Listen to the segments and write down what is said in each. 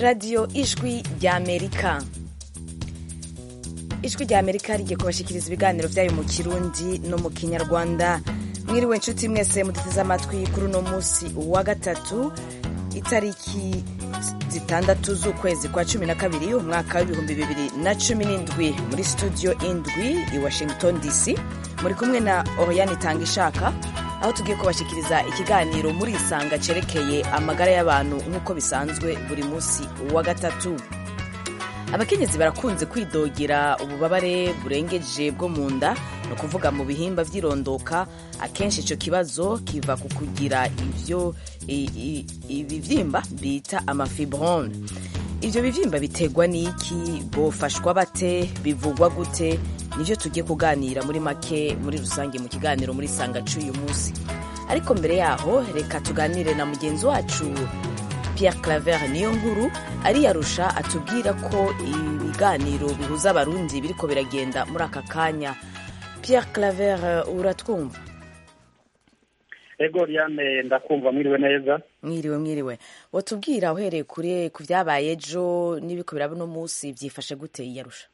radiyo ijwi ry'amerika ijwi ry'amerika rigiye kubashyikiriza ibiganiro byayo mu kirundi no mu kinyarwanda mwiriwe inshuti mwese muduteze amatwi kuri uno munsi wa gatatu itariki zitandatu z'ukwezi kwa cumi na kabiri umwaka w'ibihumbi bibiri na cumi n'indwi muri studio indwi i washington dc muri kumwe na oriyani tanga ishaka aho tugiye kubashyikiriza ikiganiro muri isanga cyerekeye amagara y'abantu nk'uko bisanzwe buri munsi wa gatatu abakenyezi barakunze kwidogera ububabare burengeje bwo mu nda ni ukuvuga mu bihimba by'irondoka akenshi icyo kibazo kiva ku kugira ibyo ibibyimba bita amafibrone ibyo bibyimba biterwa n'iki bofashwa bate bivugwa gute nibyo tugiye kuganira muri make muri rusange mu kiganiro muri sanga cy'uyu munsi ariko mbere yaho reka tuganire na mugenzi wacu Pierre Claver niyo nkuru ariyarusha atubwira ko ibiganiro bihuza abarundi biriko biragenda muri aka kanya Pierre Claver uratwumva ego Liane ndakumva mwiriwe neza mwiriwe mwiriwe watubwira uhereye kure ku byabaye ejo n'ibiko biraba uno munsi byifashe gute iyarusha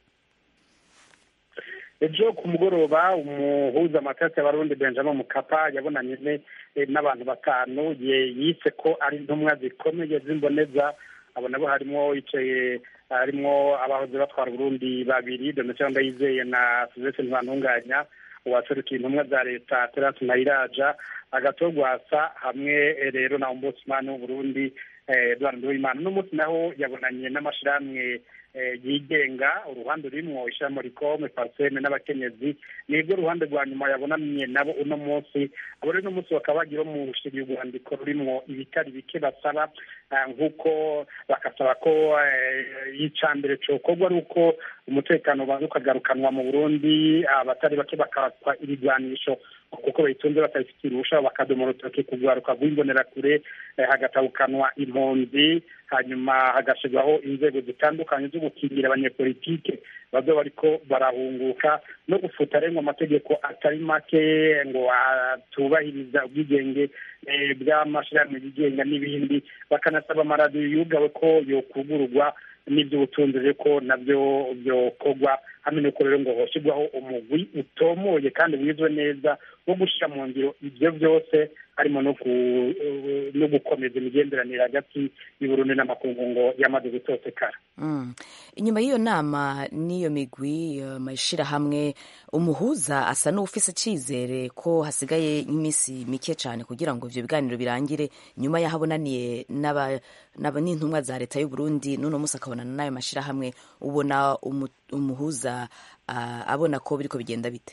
ejo ku mugoroba umuhuza amatasi y'abarundi benjamin mukapa yabonanye n'abantu batanu yise ko ari intumwa zikomeye z'imboneza abo nabo harimo yicaye harimo abahoze batwara uburundi babiri donatien ndayizeye na sylvestre ntibantunganya uwaserukiye intumwa za leta terasi nayiraja agatogwasa hamwe rero na ombudsman w'uburundi edward nduwimana uno munsi naho yabonanye n'amashirahamwe yigenga uruhande rurimwo ishyiramo rikome parseme n'abakenyezi nibwo ruhande rwa nyuma yabonanye nabo uno munsi abo rero uno munsi bakaba bagiye bamushiriye urwandiko rurimwo ibitari bike basaba nk'uko bagasaba ko icya mbere cokorwa ari uko umutekano ubanza ukagarukanwa mu burundi abatari bake bakatwa ibigwanisho kuko bayitunze batabifitiye uruhusha bakadomora urutoki kugwaruka rw'imbonerakure hagatabukanwa impunzi hanyuma hagashyirwaho inzego zitandukanye zo gukingira abanyepolitike bazo bariko barahunguka no gufuta arengwa amategeko atari make ngo atubahiriza ubwigenge bw'amashyirahamwe yigenga n'ibindi bakanasaba amaradiyo yugawe ko yokugururwa n'iby'ubutunzi ko nabyo byokorwa hamwe n'uko rero ngo hoshyirwaho umugwi utomoye kandi wizwe neza wo gushyira mu ngiro ibyo byose harimo no gukomeza imigenderanire hagati y'uburundi n'amakungu ngo yamaze gutosekara inyuma y'iyo nama n'iyo migwi amashyirahamwe umuhuza asa n'ufise icyizere ko hasigaye iminsi mike cyane kugira ngo ibyo biganiro birangire nyuma y'aho abonaniye n'intumwa za leta y'uburundi n'uno munsi akabonana n'ayo mashyirahamwe ubona umuhuza abona ko biriko bigenda bite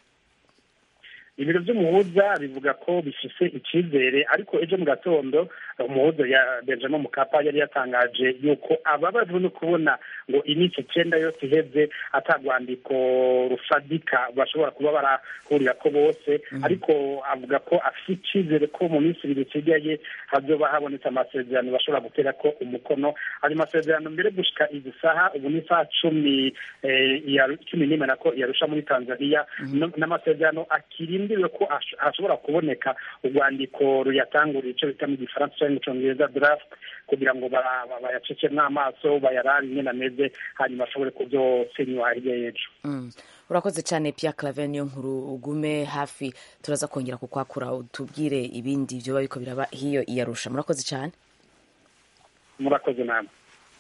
ibiro by'umuhuza bivuga ko bifise icyizere ariko ejo mu gatondo umuhuza ya benjamin mukapa yari yatangaje yuko ababajwe no kubona ngo iminsi icyenda yose iheze atagwandiko rufadika bashobora kuba barahurira ko bose ariko avuga ko afite icyizere ko mu minsi ibiri isigaye hazoba habonetse amasezerano bashobora gutera ko umukono ayo masezerano mbere gushika izi saha ubu ni isaha cumi cumi n'imwe nako yarusha muri tanzania n'amasezerano akirindiriwe ko hashobora kuboneka urwandiko ruyatangurira icyo bita mu gifaransa cyangwa mu cyongereza draft kugira ngo bayacecemwo amaso bayarare ingene ameze hanyuma ashobore kubyosinywa hirya y'ejo urakoze cyane Pierre Claver niyo nkuru ugume hafi turaza kongera kukwakura utubwire ibindi byoba biko biraba hiyo iyarusha murakoze cyane murakoze namwe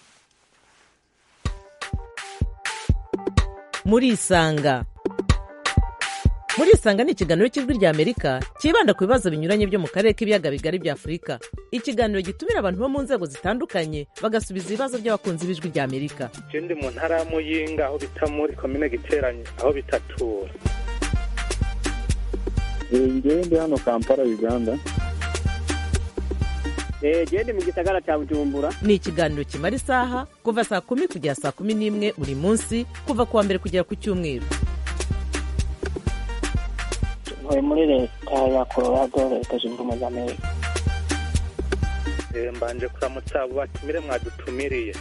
murisanga murisanga ni ikiganiro cy'ijwi rya amerika cyibanda ku bibazo binyuranye byo mu karere k'ibiyaga bigari bya afurika ikiganiro gitumira abantu bo mu nzego zitandukanye bagasubiza ibibazo by'abakunzi b'ijwi rya amerika ikindi mu ntara ya muyinga aho bita muri komine giteranye aho bitatura ngewe ndi hano kampala uganda gende mu gisagara cya bujumbura ni ikiganiro kimara isaha kuva saa kumi kugera saa kumi n'imwe buri munsi kuva ku wa mbere kugera ku cyumweru ntuye muri leta ya colorado leta zunze ubumwe za amerika mbanje kuramutsa abo batumire mwadutumiriye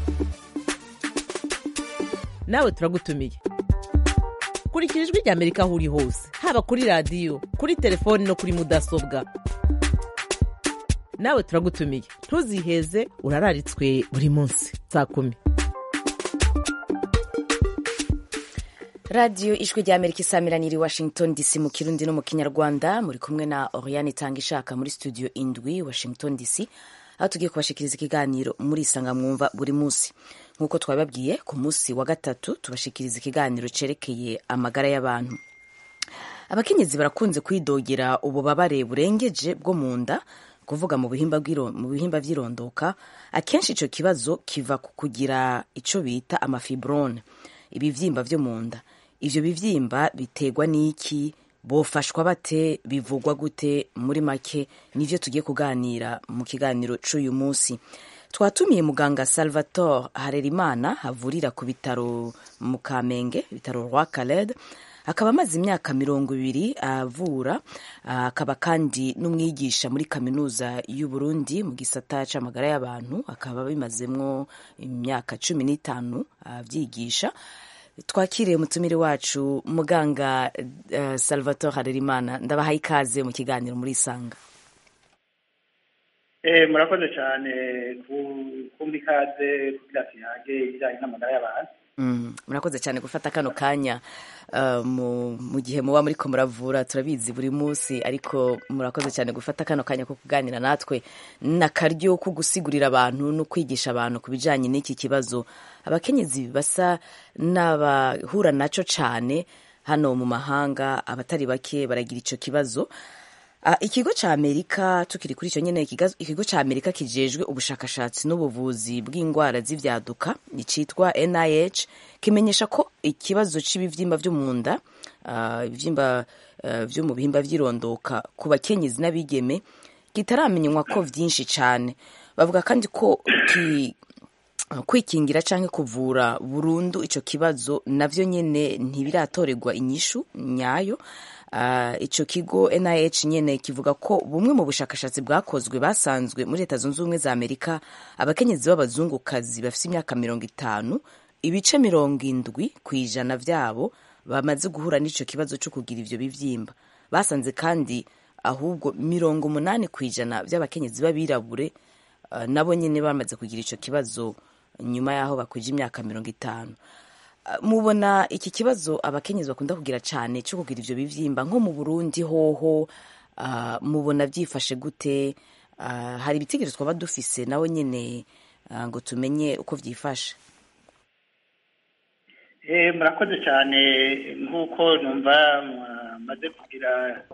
nawe turagutumiye kurikira ijwi rya amerika aho uri hose haba kuri radiyo kuri telefoni no kuri mudasobwa nawe turagutumiye ntuziheze urararitswe buri munsi saa kumi radiyo ijwi rya amerika isamiraniye i washington dc mu kirundi no mu kinyarwanda muri kumwe na oriane itanga ishaka muri studio indwi washington dc aho tugiye kubashikiriza ikiganiro muri isanga mwumva buri munsi nk'uko twabibabwiye ku munsi wa gatatu tubashikiriza ikiganiro cerekeye amagara y'abantu abakenyezi barakunze kwidogera ububabare burengeje bwo mu nda kuvuga mu bihimba bw'iro- mu bihimba vy'irondoka akenshi ico kibazo kiva ku kugira ico bita amafibrone ibivyimba vyo mu nda ivyo bivyimba biterwa n'iki bofashwa bate bivugwa gute muri make nivyo tugiye kuganira mu kiganiro c'uyu munsi twatumiye muganga salvatore harerimana havurira ku bitaro mu kamenge ibitaro rwa kaled akaba amaze imyaka mirongo ibiri avura ah, akaba kandi n'umwigisha muri kaminuza y'u Burundi mu gisata c'amagara y'abantu akaba bimazemwo imyaka cumi n'itanu avyigisha twakiriye umutumire wacu muganga uh, salvatore harerimana ndabahaye ikaze mu kiganiro muri isanga Eh, murakoze cyane ku- kumva ikaze kugira tuyange ibijyanye n'amagara y'abantu Mm, murakoze cyane gufata kano kanya uh, mu, mu gihe muba muriko muravura turabizi buri munsi ariko murakoze cyane gufata kano kanya ko kuganira natwe n'akaryo ko gusigurira abantu no kwigisha abantu ku bijanye n'iki kibazo abakenyezi basa n'abahura naco cane hano mu mahanga abatari bake baragira ico kibazo Ah, ikigo ca amerika tukiri kuri icyo nyene ikiga- ikigo ca amerika kijejwe ubushakashatsi n'ubuvuzi bw'indwara z'ivyaduka icitwa nih kimenyesha ko ikibazo c'ibivyimba vyo mu nda ah, ibivyimba ah, vyo mu bihimba vy'irondoka ku bakenyezi n'abigeme kitaramenywa ko vyinshi cane bavuga kandi ko ki, kwikingira canke kuvura burundu ico kibazo navyo nyene ntibiratorerwa inyishu nyayo Uh, ico kigo NIH nyene kivuga ko bumwe mu bushakashatsi bwakozwe basanzwe muri leta zunze ubumwe za amerika abakenyezi b'abazungukazi bafise imyaka mirongo itanu ibice mirongo indwi ku ijana vyabo bamaze guhura n'ico kibazo co kugira ivyo bivyimba basanze kandi ahubwo mirongo umunani ku ijana vy'abakenyezi b'abirabure uh, nabo nyene bamaze kugira ico kibazo nyuma y'aho bakwije imyaka mirongo itanu Uh, mubona iki kibazo abakenyezi bakunda kugira cane cyo kugira ivyo bivyimba nko mu Burundi hoho uh, mubona vyifashe gute uh, hari ibitigiri twaba dufise nawe nyene uh, ngo tumenye uko vyifashe Eh, murakoze cyane nk'uko numva maze kugira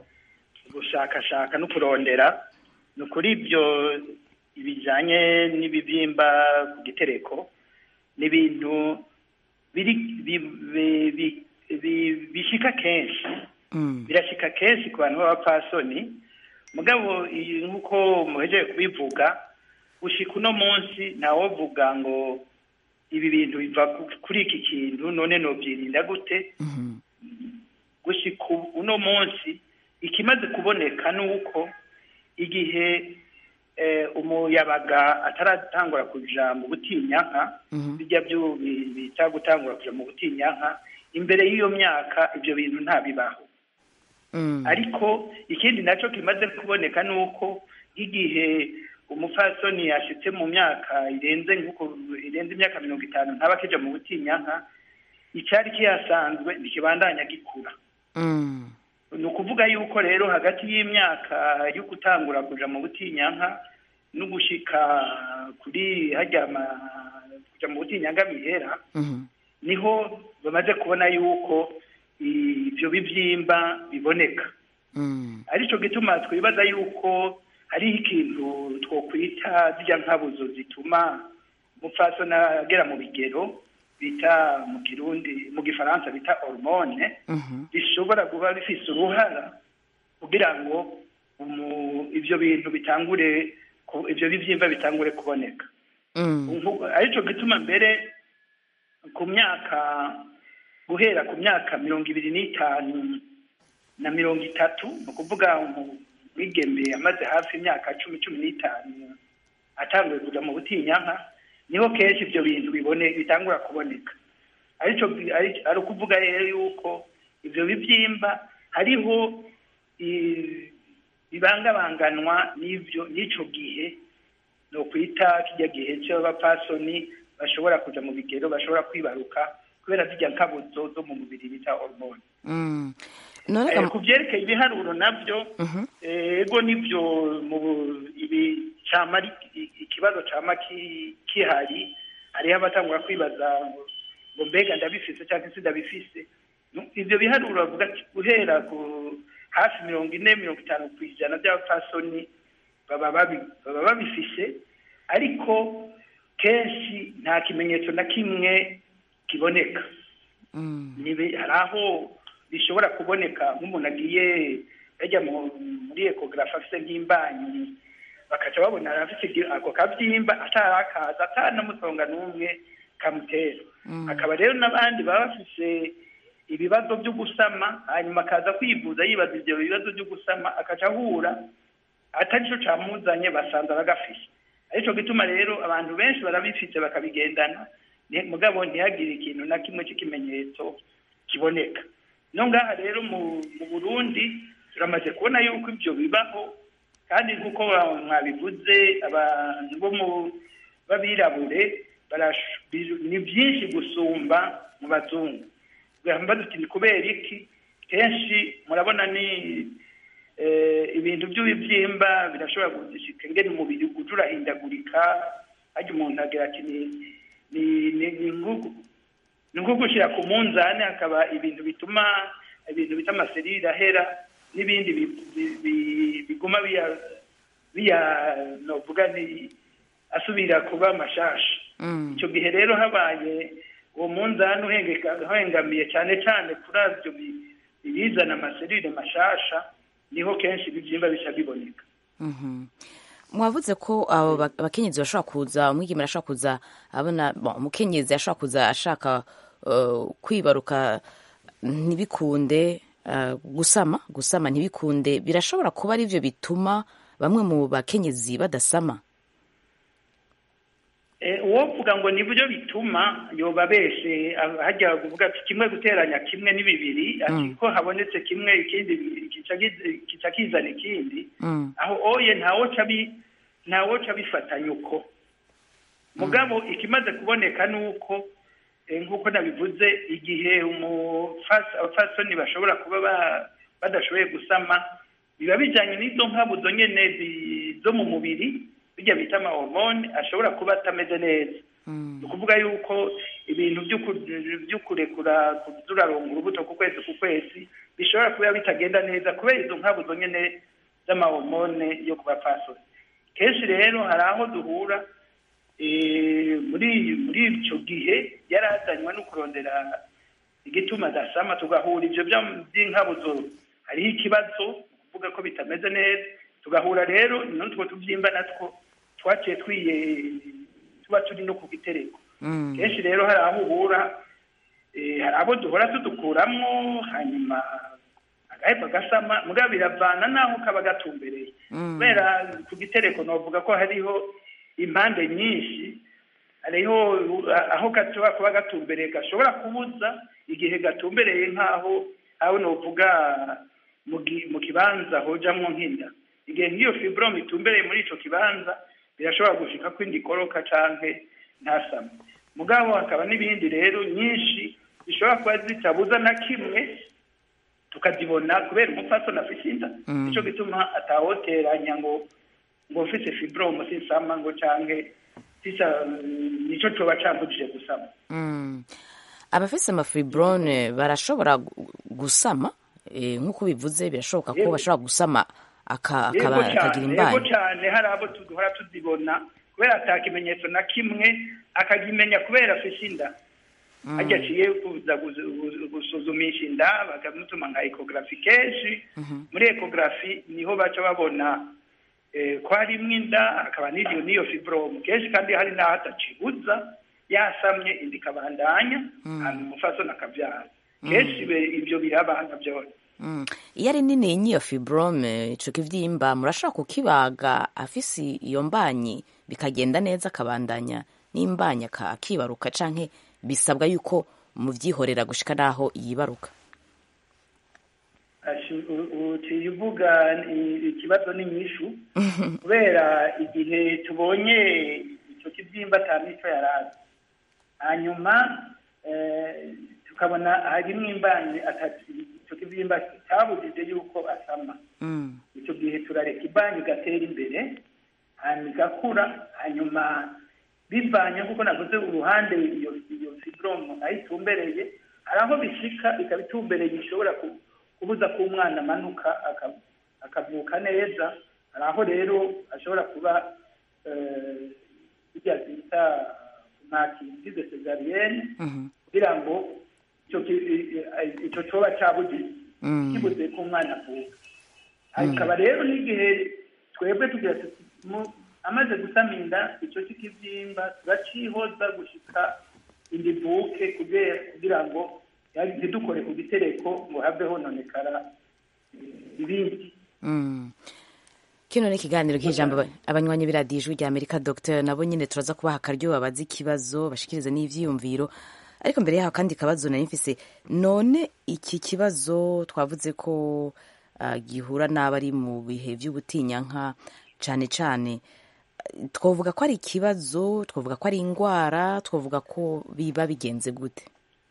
gushakashaka no kurondera ni ukuri ibyo bijyanye n'ibibyimba ku gitereko ni ibintu biri bi- bi- bi- bi- bishika kenshi mm. birashika kenshi ku bantu b'abapfasoni mugabo iyi nk'uko muhejeje kubivuga gushika uno munsi ntawovuga ngo ibi bintu biva ku- kuri iki kintu none nobyirinda gute Mhm. gushika ubu- uno munsi ikimaze kuboneka ni uko igihe eh, umuyabaga ataratangura kuja mu butinyanka Mhm. bijya byo bi- bita gutangura kuja mu butinyanka imbere y'iyo myaka ibyo bintu ntabibaho Mm. ariko ikindi nacyo kimaze kuboneka ni uko nk'igihe umupfasoni yashitse mu myaka irenze nk'uko irenze imyaka mirongo itanu ntaba akija mu butinyanka icyari kihasanzwe ntikibandanya gikura Mm. ni ukuvuga yuko rero hagati y'imyaka yo gutangura kuja mu butinyanka no gushika kuri hajya ama- kuja mu butinyanka mihera Mhm. niho bamaze kubona yuko ibyo bibyimba biboneka Mm. aricyo gituma twibaza yuko hariho ikintu twokwita zijya nkabuzo zituma umupfasoni agera mu bigero bita mu kirundi mu gifaransa bita hormone Mhm. bishobora kuba bifise uruhara kugira ngo umu- ivyo bintu bitangure ku- ivyo bivyimba bitangure kuboneka Mm. Nku- aricyo gituma mbere ku myaka guhera ku myaka mirongo ibiri n'itanu na mirongo itatu ni ukuvuga umwigeme amaze hafi imyaka cumi cumi n'itanu atanguye kuja mu butinyanka niho kenshi ibyo bintu bibone bitangura kuboneka arico ari- ari ukuvuga rero yuko ivyo bivyimba hariho i- bibangabanganwa n'ivyo n'ico gihe no kwita kijya gihe cy'abapasoni bashobora kuja mu bigero bashobora kwibaruka kubera zijya nkabuzo zo mu mubiri bita hormone Mm. none Eh, ga- ku byerekeye ibiharuro nabyo Mhm. eh, ego nibyo mu bu- ibi cama ari i- ikibazo cama ki- kihari hariho abatangura kwibaza ngo ngo mbega ndabifise cyangwa se ndabifise Nu- ivyo biharuro bavuga ati guhera ku hafi mirongo ine mirongo itanu ku ijana by'abapfasoni baba babi- baba babifise ariko kenshi nta kimenyetso na kimwe kiboneka Mm. nibe hari aho bishobora kuboneka nk'umuntu agiye yajya mu- muri ekogarafi afite nk'imbanyi bakaca babona afite igi- ako kabyimba atarakaza atanamusonga n'umwe kamutera hakaba rero n'abandi baba bafise ibibazo byo gusama hanyuma akaza kwivuza yibaza ibyo bibazo byo gusama akaca ahura atari cyo camuzanye basanze aragafise arico gituma rero abantu benshi barabifite bakabigendana ni- mugabo ntihagire ikintu na kimwe cy'ikimenyetso kiboneka no ngaha rero mu mu burundi turamaze kubona yuko ibyo bibaho kandi nk'uko ba- mwabivuze abantu bo mu b'abirabure barash- bi- ni byinshi gusumba mu bazungu gamba duti ni kubera iki kenshi murabona ni eh, ibintu by'ibibyimba birashobora gushika ngene umubiri uja urahindagurika harya umuntu agira ati ni ni ni ni nko- ni nko gushyira ku munzani hakaba ibintu bituma ibintu bita amaserire ahera n'ibindi bi- bi- bi- biguma biya biya novuga ni asubira kuba amashasha Mm. icyo gihe rero habaye uwo munzani uhengeka- uhengamiye cyane cyane kuri ibyo bi- ibizana amaserire mashasha niho kenshi ibibyimba bisha biboneka Mhm. mwavuze ko abo ba- abakenyezi bashobora kuza umwigeme arashobora kuza abona bon, umukenyezi ashobora kuza ashaka uh, kwibaruka ntibikunde uh, gusama gusama ntibikunde birashobora kuba ari byo bituma bamwe mu bakenyezi badasama Eh, uwovuga ngo nibyo bituma yoba beshe ah, hajya kuvuga ati kimwe guteranya kimwe ni bibiri ati ko habonetse kimwe ikindi kica kiz- kica kizana ikindi Mm. aho oye ntawoca bi ntawoca bifatanya uko mugabo ikimaze kuboneka ni uko eh, nk'uko nabivuze igihe umufas- abafasoni bashobora kuba ba- badashoboye gusama biba bijyanye n'izo nkabuzo nyene zi- zo mu mubiri bijya bita amahormone ashobora kuba atameze neza ni ukuvuga yuko ibintu by'uku- byo kurekura turaronga urubuto ku kwezi ku kwezi bishobora kuba bitagenda neza kubera izo nkabuzo nyene z'amahormone yo ku bapfasoni kenshi rero hari aho duhura eh, muri muri icyo gihe yarazanywe no kurondera igituma adasama tugahura ibyo bya- by'inkabuzo hariho ikibazo kuvuga ko bitameze neza tugahura rero n'utwo tubyimba natwo twaciye twiye tuba turi no ku gitereko Mm. kenshi rero hari aho uhura eh, hari abo duhora tudukuramwo hanyuma agaheba gasama mugabo biravana n'aho kaba gatumbereye kubera ku gitereko novuga ko hariho impande nyinshi hariho uh, aho gashobora kuba gatumbereye gashobora kubuza igihe gatumbereye nk'aho aho novuga mu gi- mu kibanza hojamwo nk'inda igihe nk'iyo fibrome itumbereye muri ico kibanza birashobora gushika ko indi koroka canke ntasame mugabo hakaba n'ibindi rero nyinshi zishobora kuba zitabuza na kimwe tukazibona kubera umupfasoni afise inda nico gituma atawoteranya ngo ngo mfise fibrome sinsama ngo canke sisa nico coba cambujije gusama Mm. abafise amafibrone barashobora gu- gusama eh, nk'uko bivuze birashoboka ko Yego. bashobora gusama aka- yego akaba- akagira cyane yego imbanyi cyane hari abo duhora tuzibona kubera ata kimenyetso na kimwe akakimenya kubera afise inda harya aciye kuza guzu- guzu- gusuzumisha inda bakamutuma nka ekogarafi kenshi muri ekogarafi niho baca babona eh, ko harimwo inda hakaba n'iyo n'iyo fibrome kenshi kandi hari n'aho atacibuza yasamye inda ikabandanya hanyuma umufasoni akabyara kenshi be- ibyo birabana byose Mm. iyo ari nini n'iyo fibrome ico kivyimba murashobora kukibaga afise iyo mbanyi bikagenda neza akabandanya n'imbanyi aka- akibaruka canke bisabwa yuko muvyihorera gushika naho yibaruka Ashi- u- uciye uvuga i- ikibazo n'inyishu kubera igihe tubonye icyo kibyimba ata mico yarazi hanyuma eh, tukabona harimo imbanyi atatu icyo kibyimba cyabujije yuko asama Mm. icyo gihe turareka ibanki igatera imbere hanyuma igakura hanyuma bivanye nk'uko navuze uruhande iyo iyo fibromu aho itumbereye hari aho bishika ikaba itumbereye ishobora ku- kubuza ko umwana amanuka aka- akavuka neza hari aho rero ashobora kuba eh, bijya bita ntakigize sezariyene Mhm. kugira ngo icyo ki- i- i- icyo coba cyabugize Mm. kibuze ko umwana avuka hakaba rero n'igihe twebwe tugira tuti mu- amaze gusama inda icyo cy'ikibyimba turacihoza gushika inda ivuke kugira kugira ngo yari- ntidukore ku gitereko ngo have hononekara eh, ibindi Mm. kino ni ikiganiro cy'ijambo aba- abanywanyi b'iradiyo ijwi rya amerika dr nabo nyine turaza kubaha akaryo babaze ikibazo bashikirize n'ivyiyumviro ariko mbere yaho kandi kabazo nari mfise none iki kibazo twavuze ko ah, gihura n'abari mu bihe vy'ubutinyanka cane cane eh, twavuga ko ari ikibazo twavuga ko ari indwara twavuga ko biba bigenze gute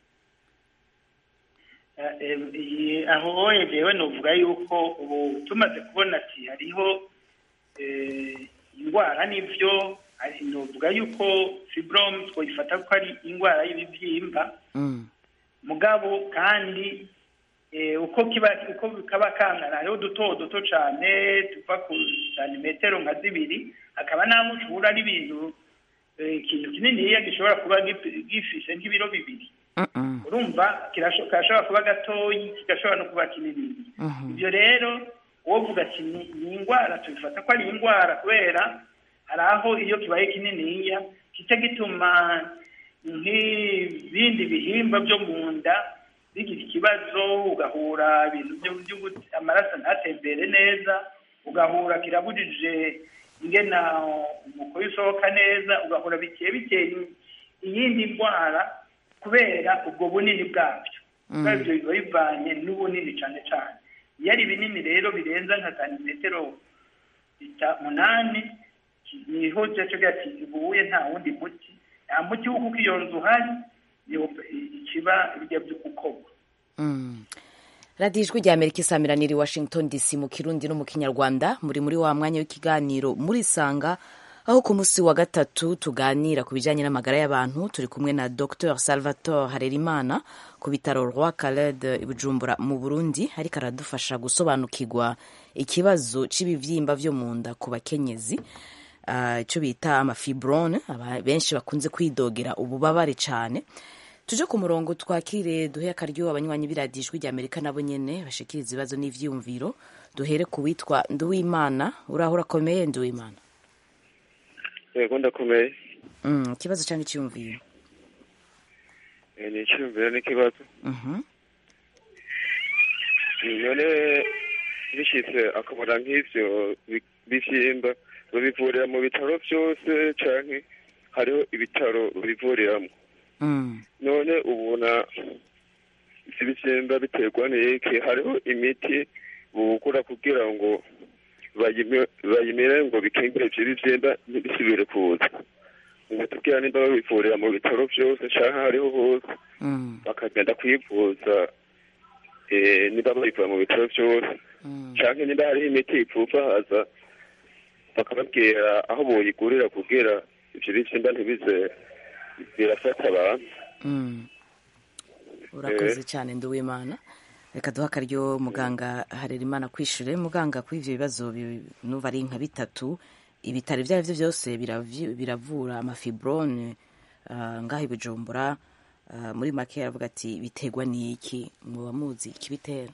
Eh, eh, iyi- aho yegewe novuga yuko ubu tumaze kubona ati hariho eh, indwara n'ivyo ari- novuga yuko fibrom twoyifata ko ari indwara y'ibibyimba Mm. mugabo kandi eh, uko kiba uko kaba kangana hariho duto duto cane tuva ku santimetero nka zibiri hakaba n'aho ushobora n'ibintu eh, ikintu kininiya gishobora kuba gifi- gifise nk'ibiro bibiri Mm-mm. urumva kirasho- kirashobora kuba gatoyi kigashobora no kuba kinini Mhm. ibyo rero wovuga ati ni ni indwara tubifata ko ari indwara kubera hari aho iyo kibaye kininiya kica gituma nk'ibindi bihimba byo mu nda bigira ikibazo ugahura ibintu byo- by'ubu- amaraso ntatembere neza ugahura kirabujije ingena umukoyo usohoka neza ugahura bikeye biteye iyindi ndwara kubera ubwo bunini bwabyo kubera ibyo biba bivanye n'ubunini cyane cyane iyo ari binini rero birenza nka santimetero ita- munani niho cyaco gati ibuye nta wundi muti nta muti wo kuko iyo nzu uhari niho ikiba ibyo byo gukorwa Mm. radiyo ijwi rya amerika isamiraniye i washington dc mu kirundi no mu kinyarwanda muri muri wa mwanya w'ikiganiro murisanga aho ku munsi wa gatatu tuganira ku bijyanye n'amagara y'abantu turi kumwe na dr salvatore harerimana ku bitaro roi caled i bujumbura mu burundi ariko aradufasha gusobanukirwa ikibazo cy'ibibyimba byo mu nda ku bakenyezi ah, icyo bita amafibrone aba- benshi bakunze kwidogera ububabare cyane tuje ku murongo twakire duhe akaryo abanywanyi b'iradiyo ijwi rya amerika nabo nyene bashikiriza ibibazo n'ivyiyumviro duhere ku witwa nduwimana uraho urakomeye nduwimana yego ndakomeye mm, ikibazo cyangwa icyiyumviro Eh, ni icyumviro n'ikibazo Mhm. none bishitse akabona nk'ivyo bi- bivyimba babivurira mu bitaro byose canke hariho ibitaro babivuriramwo Mm. none ubona ivyo bivyimba biterwa n'iki hariho imiti bugura kugira ngo bayime- bayimire ngo bikingire ivyo bivyimba ntibisubire kuza ngo tubwira nimba babivurira mu bitaro byose canke hariho hose Mm. bakagenda kwivuza eh, niba babivura mu bitaro byose Mm. canke niba hariho imiti ipfufahaza bakababwira aho boyigurira kugira ivyo bivyimba ntibize birafata abantu Mm. urakoze cyane nduwimana reka duhe akaryo muganga harerimana kwishure muganga kuri ivyo bibazo bi- nuva ari nka bitatu ibitaro ibyo ari byo byose biravyu- biravura amafibrone uh, ngaho i bujumbura uh, muri make aravuga ati biterwa n'iki muba muzi ikibitera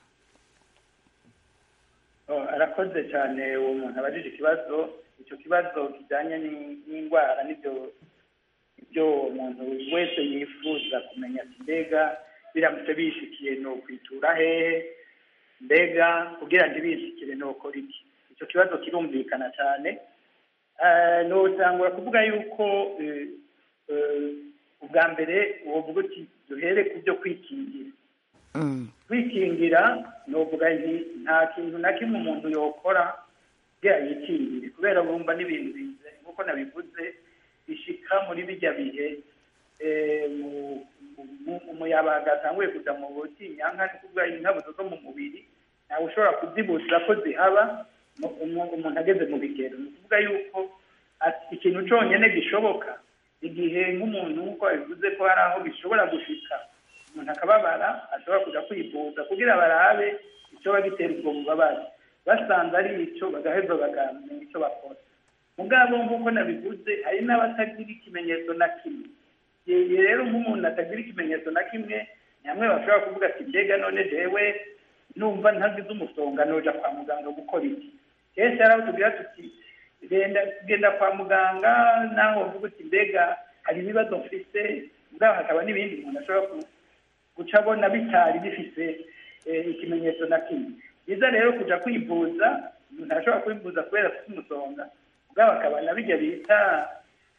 Oh, arakoze cyane uwo muntu abajije ikibazo icyo kibazo kijyanye ni- n'indwara n'ibyo ibyo umuntu wese yifuza kumenya ati mbega biramutse bishikiye ni ukwitura hehe mbega kugira ntibishikire ni ukora iki icyo kibazo kirumvikana cyane Eh, notangura kuvuga yuko eh, eh, ubwa mbere wovuga uti duhere ku byo kwikingira mm. kwikingira kwikingira novuga nti nta kintu na kimwe umuntu yokora kugira yikingire kubera bumva n'ibintu bize nk'uko nabivuze bishika muri bijya bihe eh, mu- mu- umuyabaga atanguye kuja mu butinyanka ni kuvuga inkabuzo zo mu mubiri ntawe ushobora kuzibuza ko zihaba mu- umu- umuntu ageze mu bigero ni ukuvuga yuko ati- ikintu conyene gishoboka igihe nk'umuntu nk'uko bivuze ko hari aho bishobora gushika umuntu akababara ashobora kuja kwivuza kugira barabe icyoba gitera ubwo bubabare basanze ari ico bagaheza bakamenya icyo bakora mugabo nk'uko nabivuze hari n'abatagira ikimenyetso na kimwe yeye rero nk'umuntu atagira ikimenyetso na kimwe ni hamwe bashobora kuvuga ati mbega none jewe numva ntagize umusonga noja kwa muganga gukora iki kenshi hari aho tugira tuti genda genda kwa muganga naho uvuga uti mbega hari ibibazo mfise mugabo hakaba n'ibindi umuntu ashobora ku- guca abona bitari bifise eh, ikimenyetso na kimwe byiza rero kuja kwivuza umuntu arashobora kwivuza kubera afite umusonga mugabo akaba na bijya bita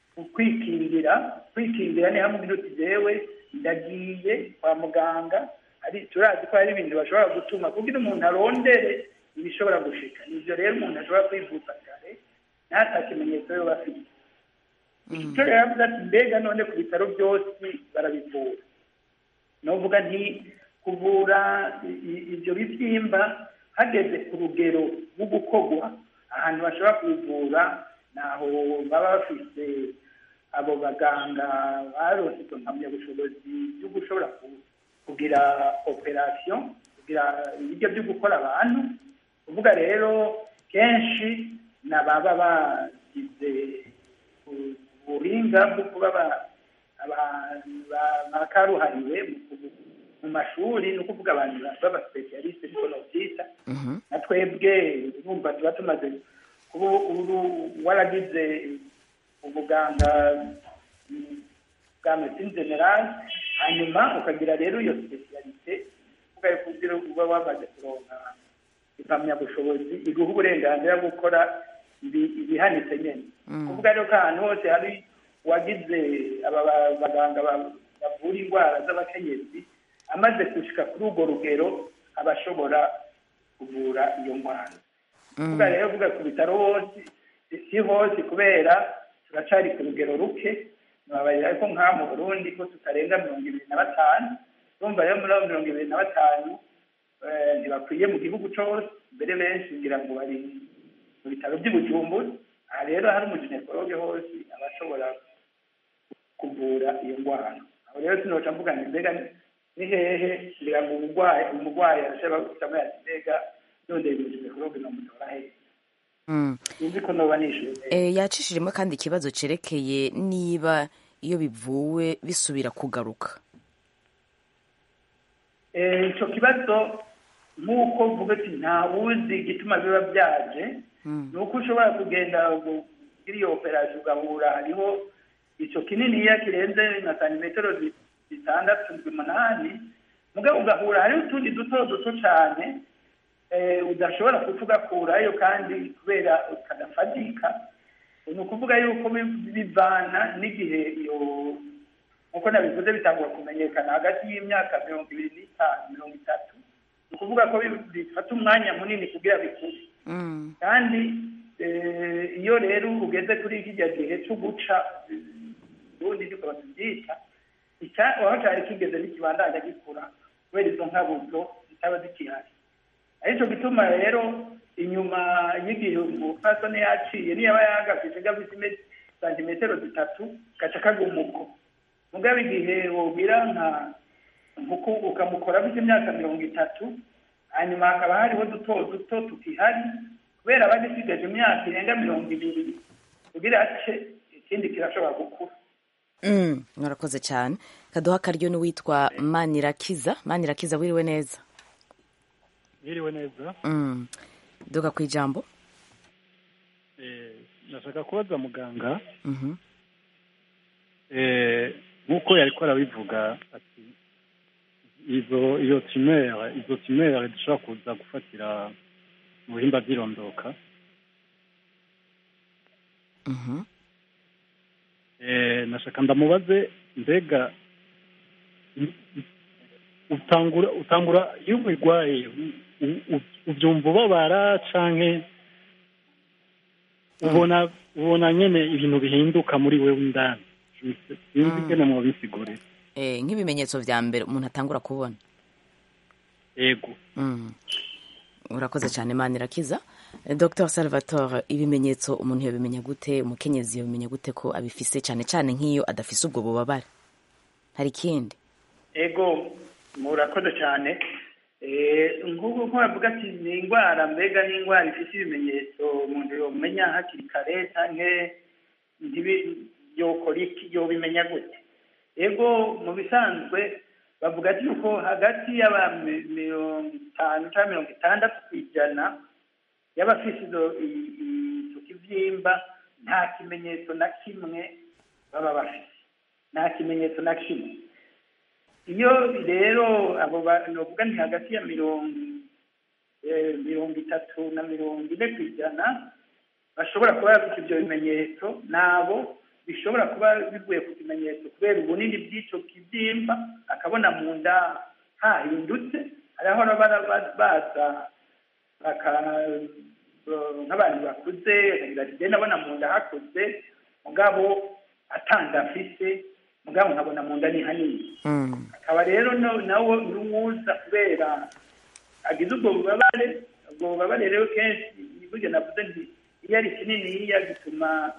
kwikingira kwikingira ni hamwe uti jewe ndagiye kwa muganga ari turazi ko hari ibintu bashobora gutuma kugira umuntu arondere ibishobora gushika nivyo rero umuntu ashobora kwivuza kare ntata kimenyetso yoba afite icyo rero yavuze ati mbega none ku bitaro byose barabivura novuga nti kuvura i- i- ibyo bibyimba hageze ku rugero rwo gukorwa ahantu bashobora kubivura naho baba bafise abo baganga baronse izo mpamyabushobozi byo gushobora ku- kugira operasiyo kugira ibiryo byo gukora abantu kuvuga rero kenshi n'ababa bagize u- ubuhinga bwo kuba ba- aba- ba- bakaruhariwe mu kubu- mu mashuri ni ukuvuga abantu b'abasipesialiste niko novyita na twebwe urumva tuba tumaze kuba uru- waragize ubuganga mm, bwa medecine generale hanyuma ukagira rero iyo spesialite uvuga yuko ugira uba wamaze kuronka impamyabushobozi iguha uburenganzira bwo gukora ibi- ibihanitse nyene kuvuga rero ko ahantu hose hari uwagize aba ba- baganga ba- bavura indwara z'abakenyezi amaze gushika kuri urwo rugero aba ashobora kuvura iyo ndwara kuvuga rero uvuga ku bitaro hose si hose kubera turacari ku rugero ruke nabarira ko nk'aha mu burundi ko tutarenga mirongo ibiri na batanu urumva rero muri abo mirongo ibiri na batanu eh, ntibakwiye mu gihugu cose mbere benshi ngira ngo bari mu bitaro by'i bujumbura aha rero hari umuginekologe hose aba ashobora kuvura iyo ndwara aho rero sinoca mvuga ngo mbega ni hehe ngira ngo umurwayi umurwayi arashobora guhitamo yati mbega none umuginekologe nomutora hehe Mm. sinzi ko noba nishuye neza Eh, yacishijemo kandi ikibazo cerekeye niba iyo bivuwe bisubira kugaruka Eh, ico kibazo nk'uko uvuga ati nta wuzi igituma biba byaje ni uko ushobora kugenda kugira iyo operasiyo ugahura hariho ico kininiya kirenze na santimetero zi- zitandatu ndwi umunani mugabo ugahura hariho utundi duto duto cane eh, udashobora kuca ugakurayo kandi kubera kadafadika ni ukuvuga yuko bi- bivana n'igihe iyo nk'uko nabivuze bitangura kumenyekana hagati y'imyaka mirongo ibiri n'itanu mirongo itatu ni ukuvuga ko bi- bifata umwanya munini kugira bikure Mm. kandi eh, iyo rero ugeze kuri kijya gihe cyo guca eh, ubundi niko batubyita icya- aho cyari kigeze n'ikibandanya gikura kubera izo nkabuzo zitaba zikihari aricyo gituma rero inyuma y'igihe umupfasoni yaciye niyo aba yagafije gafite santimetero zitatu gaca kagumuko mugabo igihe wogira nka nkuko ukamukora afite imyaka mirongo itatu hanyuma hakaba hariho duto duto tukihari kubera aba agisigaje imyaka irenga mirongo ibiri kugira ace ikindi kirashobora gukura Mm. murakoze cyane kaduha akaryo n'uwitwa manirakiza manirakiza wiriwe neza Mwiriwe neza Mm. duka ku ijambo eh, nashaka kubaza muganga Mhm. eh, nk'uko yariko arabivuga ati izo iyo tumere izo tumere dushobora kuza gufatira mu bihimba by'irondoka Mhm. eh, nashaka ndamubaze mbega i- i- utangura utangura iyo ubirwaye u- u- u- ubyumva ubabara canke ubona ubona nyene ibintu bihinduka muri wewe indani sinzi ingene mwobisigurira Eh, nk'ibimenyetso vya mbere umuntu atangura kubona yego Mm. urakoze cyane imana irakiza Eh, dr salvatore ibimenyetso umuntu yabimenya gute umukenyezi yabimenya gute ko abifise cyane cyane nk'iyo adafise ubwo bubabare hari ikindi ego murakoze cyane Eh, nk'ubu nko bavuga ati ni indwara mbega ni indwara ifite ibimenyetso umuntu yomenya hakiri kare canke ntibi- yokora iki yobimenya gute ego mu bisanzwe bavuga ati yuko hagati y'aba mi- mirongo itanu cyangwa mirongo itandatu ku ijana y'abafise izo- i- i- ico kivyimba nta kimenyetso na kimwe baba bafise nta kimenyetso na kimwe iyo rero abo bavuga ni hagati ya mirongo eh, mirongo itatu na mirongo ine ku ijana bashobora kuba bafite ibyo bimenyetso nabo bishobora kuba bivuye ku kimenyetso kubera ubunini bw'icyo kibyimba akabona mu nda hahindutse hariho abara baza baka nk'abantu bakuze bagenda abona mu nda hakuze mugabo atanda afise mugabo nkabona mu nda ni hanini akaba rero no- nawo n'uwuza kubera agize ubwo bubabare ubwo bubabare rero kenshi burya navuze nti iyo ari kininiya gituma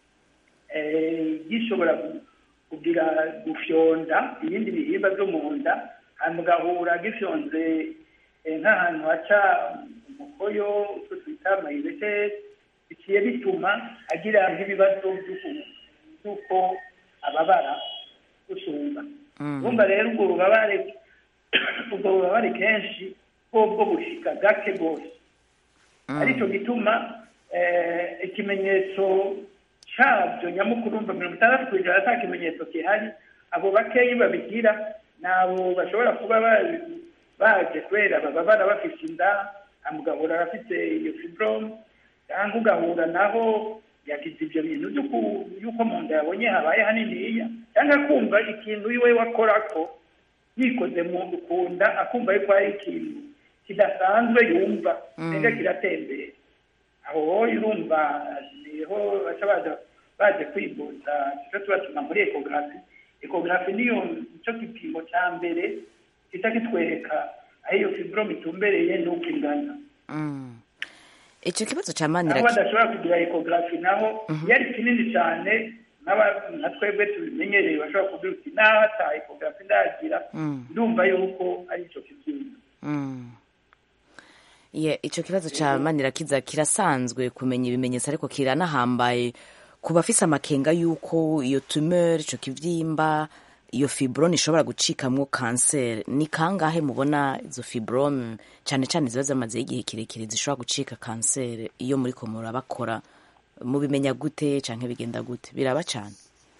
eh, gishobora gu- kugira gufyonda ibindi bihimba byo mu nda hanyuma ugahura gifyonze eh, nk'ahantu haca umukoyo utwo twita mayibete bigiye bituma agira nk'ibibazo by'uku- by'uko ababara gusumba urumva rero ubwo bubabare ubwo bubabare kenshi bwo bushika gake rwose aricyo gituma eh, ikimenyetso cyabyo nyamukuru urumva mirongo itandatu ku ijana nta kimenyetso gihari abo bakeyi babigira ni abo bashobora kuba ba- baje kubera bababara bafite inda hanyuma ugahura abafite iyo fibrome cyangwa ugahura naho yagize ibyo bintu by'uku- y'uko mu nda yabonye habaye haniniya cyangwa akumva ikintu iwe wakora ko yikoze mu ku nda akumva yuko hari ikintu kidasanzwe yumva mbega kiratembera aho wowe urumva niho baca baza baje kwivuza icyo tubatuma muri ekogarafi ekogarafi niyo nicyo gipimo cya mbere gihita kitwereka aho iyo fibrome itumbereye n'uko ingana icyo kibazo cya aho manira badashobora kugira ekogarafi naho iyo ari kinini cyane n'aba- nka twebwe tubimenyereye bashobora kugira uti naho ata ekogarafi ndagira Mm. ndumva yuko ari icyo kibyimba Mm. Ye, icyo kibazo cya manirakiza kirasanzwe kumenya ibimenyetso ariko kiranahambaye ku bafise amakenga y'uko iyo tumeur icyo kivyimba iyo fibrome ishobora gucikamwo kanseri ni kangahe mubona izo fibrome cyane cyane ziba zamazeho igihe kirekire zishobora gucika kanseri iyo muri ko murabakora mubimenya gute canke bigenda gute biraba cyane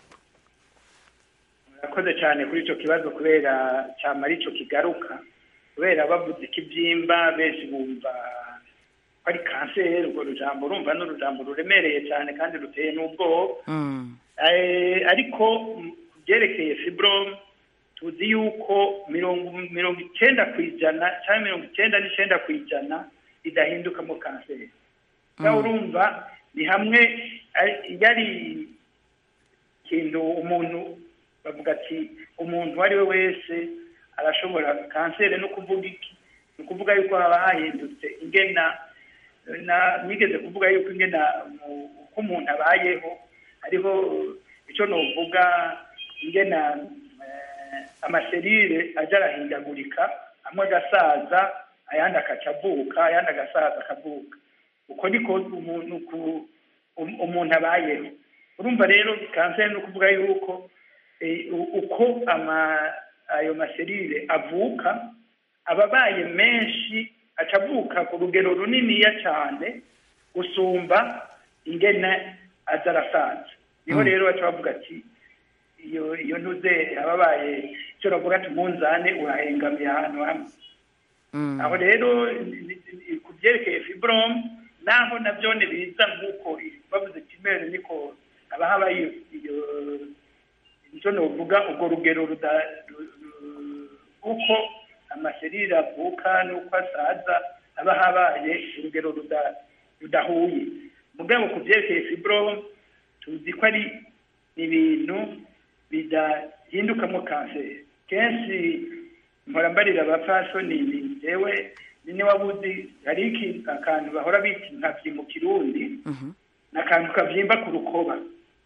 murakoze cyane kuri icyo kibazo kubera cyamara icyo kigaruka kubera bavuze ikibyimba benshi bumva ko ari kanseri urwo rujambo urumva ni urujambo ruremereye cyane kandi ruteye n'ubwoba Mm. Eh, ariko mm, ku byerekeye fibrome tuzi yuko mirongo mirongo icyenda ku ijana cyangwa mirongo icyenda n'icyenda ku ijana idahindukamo kanseri ngaho urumva ni hamwe ari- yari ikintu umuntu bavuga ati umuntu uwo ari we wese arashobora kanseri no kuvuga iki ni ukuvuga yuko haba hahindutse ingena na nigeze kuvuga yuko ingena mu- uko umuntu abayeho hariho icyo novuga ingena eh, amaserire aja arahindagurika amwe agasaza ayandi akaca avuka ayandi agasaza akavuka uko niko umuntu ku- um- umuntu abayeho urumva rero kanseri ni ukuvuga yuko eh, u- uko ama ayo maserire avuka aba abaye menshi aca avuka ku rugero runiniya cyane gusumba ingene aza arasaza niho rero baca bavuga ati iyo iyo ntuze ababaye icyo bavuga ati umunzane urahengamiye ahantu hamwe Mm. aho rero ni- ni- ni- ku byerekeye fibrome naho nabyo biza nk'uko bavuze kimere niko haba haba iyo iyo icyo novuga urwo rugero ruda- ru- ru- uko amaserire avuka n'uko asaza haba habaye urugero ruda- rudahuye mugabo ku byerekeye fibrome tuzi ko ari ibintu bidahindukamo kanseri kenshi mpora mbarira abapfasoni ni jewe nini wabuzi hari iki akantu bahora bita inkavyi mu kirundi ni akantu kavyimba ku rukoba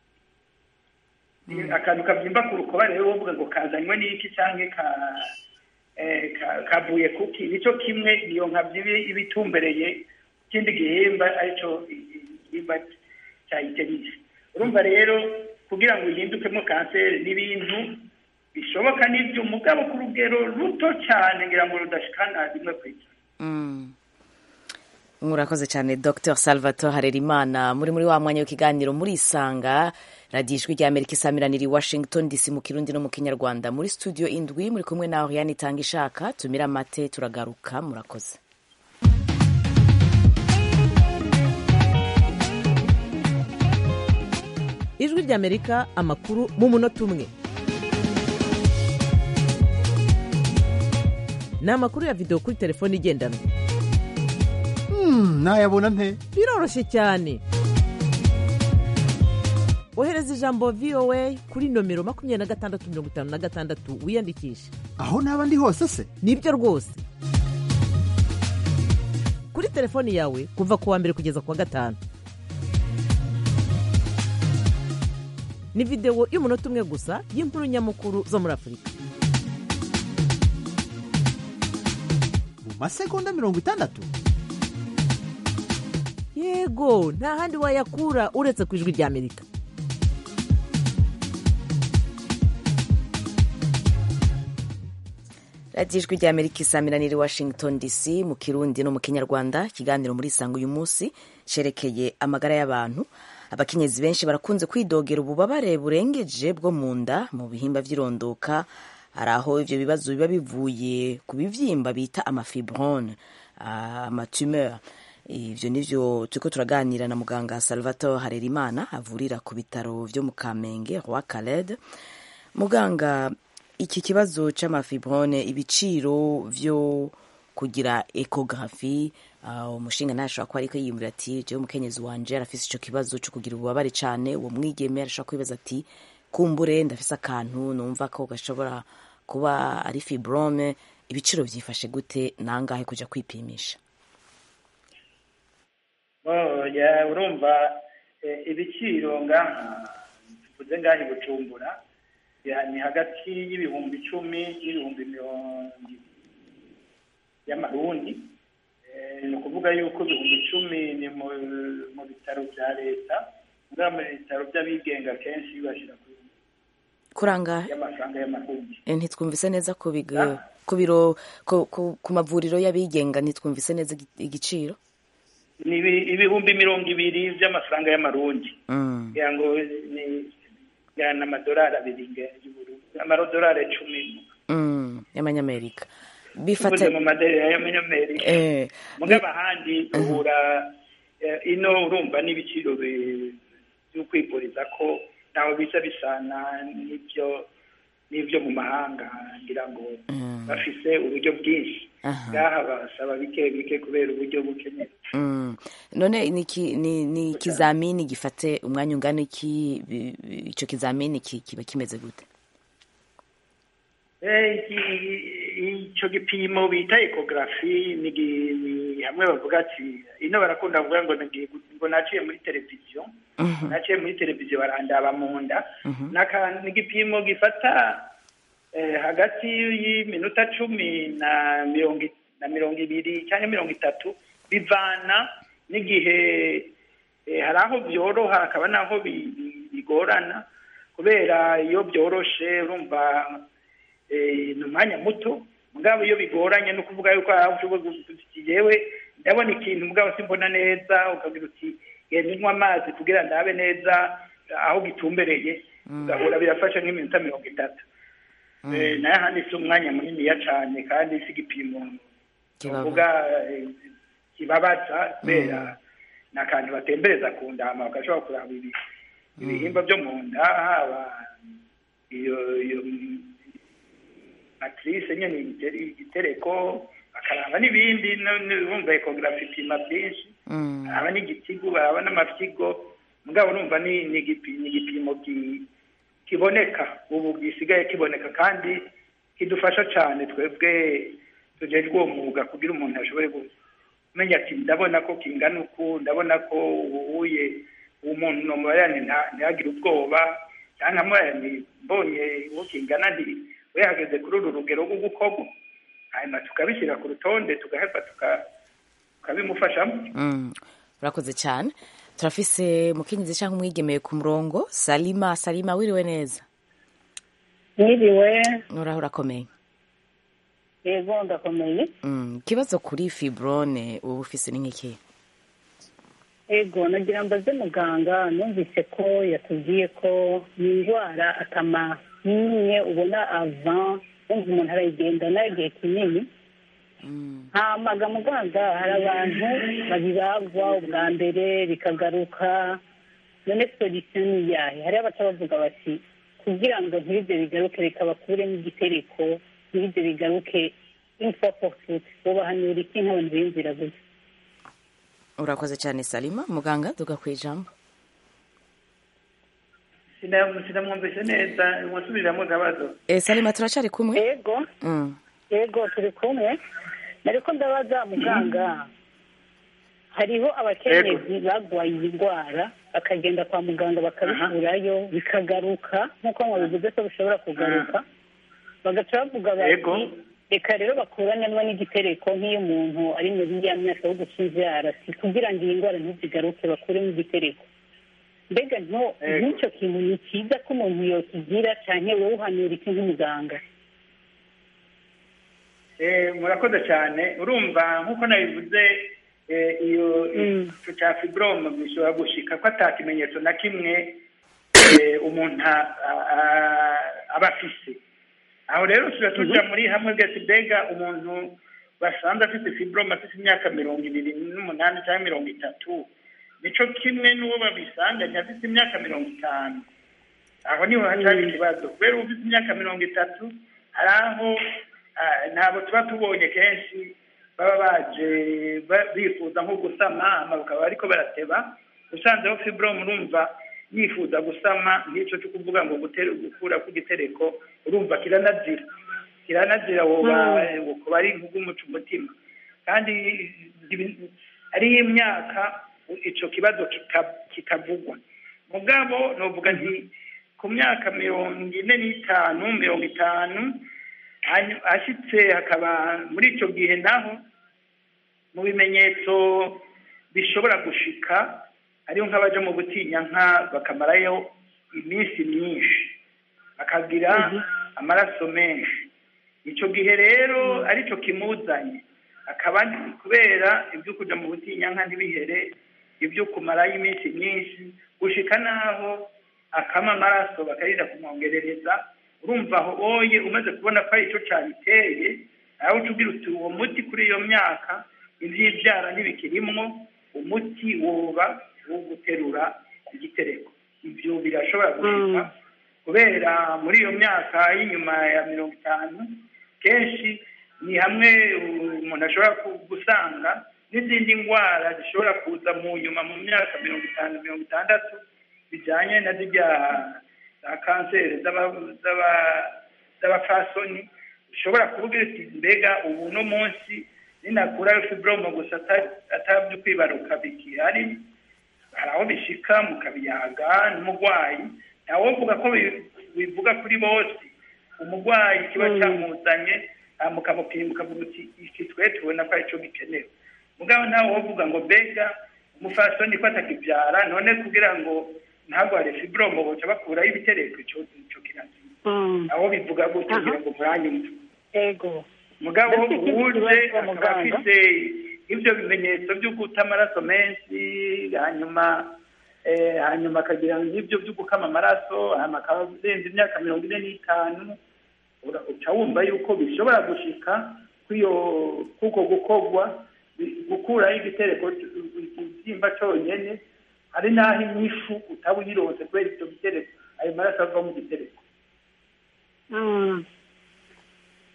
akantu kavyimba ku rukoba rero wovuga ngo kazanywe n'iki canke ka eh, ka- kavuye kuki nico kimwe iyo nkavyi iba- iba itumbereye ikindi gihimba arico i- i- igihimba cya iterisi urumva rero kugira ngo ihindukemo kanseri n'ibintu bishoboka n'ibyo mugabo ku rugero ruto cyane ngira ngo rudashikana rimwe ku ijana Mm. murakoze cyane dr salvatore harerimana muri muri wa mwanya w'ikiganiro murisanga radiyo ijwi rya amerika isamiranira i washington dc mu kirundi no mu kinyarwanda muri studio indwi muri kumwe nawe yani itanga ishaka tumira amate turagaruka murakoze ijwi ry'amerika amakuru mu munota umwe ni amakuru ya videwo kuri telefone igendanwa nayabona nte biroroshye cyane ohereza ijambo voa kuri nomero makumyabiri na gatandatu mirongo itanu na gatandatu wiyandikishe aho naba ndi hose se nibyo rwose kuri telefoni yawe kuva ku wa mbere kugeza ku wa gatanu ni videwo y'umunota umwe gusa y'inkuru nyamukuru zo muri afurika mu masegonda mirongo itandatu yego nta handi wayakura uretse ku ijwi ry'amerika radiyo ijwi rya amerika isamiranira i washington dc mu kirundi no mu kinyarwanda ikiganiro muri isanga uyu munsi cyerekeye amagara y'abantu abakenyezi benshi barakunze kwidogera ububabare burengeje bwo mu nda mu bihimba by'irondoka hari aho ibyo bibazo biba bivuye ku bibyimba bita amafibrone amatumeur ibyo nivyo turiko turaganira na muganga salvatore harerimana avurira ku bitaro vyo mu kamenge roi caled muganga iki kibazo c'amafibrone ibiciro vyo kugira ekografi uh, umushinga ntashobora kuba ariko yiyumvira ati jewe umukenyezi wanje arafise ico kibazo co kugira ububabare cane uwo mwigeme arashobora kwibaza ati kumbure ndafise akantu numva ko gashobora kuba ari fibrome ibiciro vyifashe gute nangahe kuja kwipimisha Oh, ya urumva eh, ibiciro ngaha tuvuze ngaha i bujumbura ya- ni hagati y'ibihumbi icumi n'ibihumbi mirongo ibiri y'amarundi Eh, ni ukuvuga yuko ibihumbi icumi ni mu mu bitaro bya leta mugabo mu bitaro by'abigenga kenshi bashyira ku kurangahe y'amafaranga y'amarundi Eh, ntitwumvise neza ku bigo ku biro ku, ku, ku mavuriro y'abigenga ntitwumvise neza igi- igiciro ni ibi- ibihumbi mirongo ibiri by'amafaranga y'amarundi mm. kugira ngo ni ya n'amadolari abiri nge- y'uburundi amadolari icumi mm. y'amanyamerika tuvuze bifata mu madolari y'amanyamerika eh, mugabo ahandi uhura eh, ino urumva n'ibiciro bi- byo kwivuriza ko ntaho bisa bisana n'ibyo n'ibyo mu mahanga ngira ngo bafise uburyo bwinshi Aha. ngaha basaba bike bike kubera uburyo bukeneye Mm. none ni iki- ni ni ikizamini gifate umwanya ungana iki bi- bi- ico kizamini ki- kiba kimeze gute Eh, iki- ico gipimo bita ekogarafi ni gi- ni hamwe bavuga ati ino barakunda kuvuga ngo nagiye gu- ngo naciye muri televiziyo Mhm. naciye muri televiziyo barandaba mu nda Mhm. Naka- ni igipimo gifata eh, hagati y'iminota cumi na mirongo i- na mirongo ibiri cyangwa mirongo itatu bivana n'igihe eh, hari aho byoroha hakaba n'aho bi- bi- bigorana kubera iyo byoroshe urumva eh, ni umwanya muto mugabo iyo bigoranye no kuvuga yuko hari aho ushobora guti yewe ndabona ikintu mugabo simbona neza ukagira uti genda unywa amazi kugira ndabe neza aho gitumbereye ugahura birafasha nk'iminota mirongo itatu Eh, nayo ahandi si umwanya muniniya cyane kandi si igipimo Kibaba. uvuga eh, kibabaza kubera ni akantu batembereza ku ndama bagashobora kuraba ibi- ibihimba byo mu nda haba iyo iyo matrice nyene igiteri- igitereko bakaraba n'ibindi no- no- bumva ekogarafi ipima byinshi baraba n'igitigu baraba n'amafyigo mugabo urumva ni ni igipi- ni igipimo ki- kiboneka ubu gisigaye kiboneka kandi kidufasha cyane twebwe tujejwe uwo mwuga kugira umuntu ashobore gu- kumenya ati ndabona ko kingana uku ndabona ko uwuye uwo muntu nomubayani ntihagire ubwoba cyangwa mubayani mbonye uwo kingana nti we yahageze kuri uru rugero rwo gukorwa hanyuma tukabishyira ku rutonde tugaheva tuka- tukabimufashamo Mm, urakoze cyane turafise mukenyezi cyangwa umwigemeye ku murongo salima salima wiriwe neza Mwiriwe, uraho urakomeye yego ndakomeye. Mm, ikibazo kuri fibrone uba ufise ni nk'iki Yego nagira mbaze muganga numvise ko yatubwiye ko ni indwara atama n'imwe ubona avant wumva umuntu arayigendana igihe kinini hamaga muganga hari abantu babibagwa ubwa mbere bikagaruka none solution ni iyahe hariho abaca bavuga bati kugira ngo ntibize bigaruke reka bakuremo igitereko ntibize bigaruke une fois pour toutes bobahanura iki nk'abantu biyumvira gutya urakoze cyane salima muganga tuga ku ijambo Sina- sinamwumvise neza musubiriramo akabazo e, salima turacari kumwe yego mm. yego turi kumwe nariko ndabaza muganga hariho abakenyezi bagwaye iyi ndwara bakagenda kwa muganga bakabikurayo bikagaruka nk'uko mwabivuze ko bishobora kugaruka bagaca bavuga Yego. bati reka rero bakuranemo n'igitereko nk'iyo umuntu ari muri ya myaka yo guca inzara si kugira ngo iyi ndwara ntizigaruke bakuremo igitereko mbega nto Yego. nk'icyo kintu ni cyiza ko umuntu yokigira cyane wowe uhanura iki nk'umuganga Eh, murakoze cyane urumva nk'uko nabivuze eh, iyo ico cya fibrome bishobora gushika ko ata kimenyetso na kimwe eh, umuntu a- a- aba afise aho rero tuja tuja muri hamwe bwese mbega umuntu basanze afite fibrome afite imyaka mirongo ibiri n'umunani cyangwa mirongo itatu nico kimwe n'uwo babisanganye afite imyaka mirongo itanu aho niho hacari ikibazo kubera uba ufite imyaka mirongo itatu hari aho ah, ntabwo tuba tubonye kenshi baba baje ba- bifuza nko gusama hama bakaba bariko barateba usanzeho fibrome urumva yifuza gusama nk'ico cyo kuvuga ngo gutere- gukura k'igitereko urumva kiranazira kiranazira woba kuba ari nk'umuca umutima kandi ibi- hariho imyaka ico kibazo kika- kikavugwa mugabo novuga nti ku myaka mirongo ine n'itanu mirongo itanu hanyu- ashitse hakaba muri ico gihe naho mu bimenyetso bishobora gushika hariho nk'abaja mu butinyanka bakamarayo iminsi myinshi bakagira amaraso menshi ico gihe rero arico kimuzanye akaba kubera ibyo kuja mu butinyanka ntibihere ibyo kumarayo iminsi myinshi gushika naho akama amaraso bakarira kumwongerereza urumva aho oye umaze kubona ko ari ico cabiteye aho uca ugira uti uwo muti kuri iyo myaka ivyivyara ntibikirimwo umuti woba wo guterura igitereko ivyo birashobora gushika kubera muri iyo myaka y'inyuma ya mirongo itanu kenshi ni hamwe umuntu ashobora ku- gusanga n'izindi ndwara zishobora kuza mu nyuma mu myaka mirongo itanu mirongo itandatu bijyanye na zirya za kanseri z'aba- z'aba- z'abapfasoni ushobora kuvuga uti mbega ubu no munsi ninakurayo fibrome gusa ata- atabyo kwibaruka bigihari hari aho bishika mukabiyaga n'umurwayi ntawovuga ko bi- bivuga kuri bose umurwayi kiba cyamuzanye hama mukamupima mukavuga uti iki twe tubona ko aricyo gikenewe mugabo ntawe wovuga ngo mbega umufasoni ko atakibyara none kugira ngo ntagware fibrome boca bakuraho ibitereko ico ico kirazima aho bivuga gutyo kugira ngo muranyumve ego mugabo Ndafite ikindi uje kibazo, akaba muganga. afite ibyo bimenyetso byo guta amaraso menshi hanyuma eh, hanyuma akagira n'ibyo byo gukama amaraso hanyuma akaba arenze imyaka mirongo ine n'itanu ura- uca wumva yuko bishobora gushika kw'iyo kuko gukorwa bi- gukuraho igitereko c- ikibyimba conyene hari n'aho inyifu utaba uyironse kubera icyo gitereko ayo maraso ava mu gitereko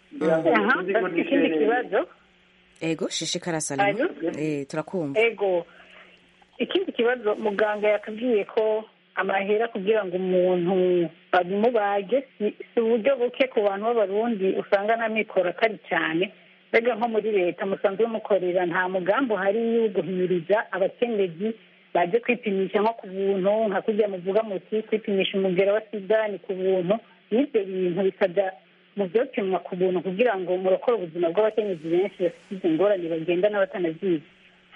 ngira ngo aha sinzi ko bafite ikindi nishereye. kibazo ego shishikara salima Alo? eh turakumva ego ikindi kibazo muganga yakubwiye ko amahera kugira ngo umuntu babimubage si si uburyo buke ku bantu b'abarundi usanga nta mikoro atari cyane mbega nko muri leta musanzwe mukorera nta mugambi uhari wo guhimiriza abakenyezi baje kwipimisha nko ku buntu nka kurya muvuga muti kwipimisha umugera wa sida ni ku buntu n'ibyo bintu bikajya mu byopimwa ku buntu kugira ngo murokore ubuzima bw'abakenyezi benshi bafite izi ngorane bagenda n'abatanazizi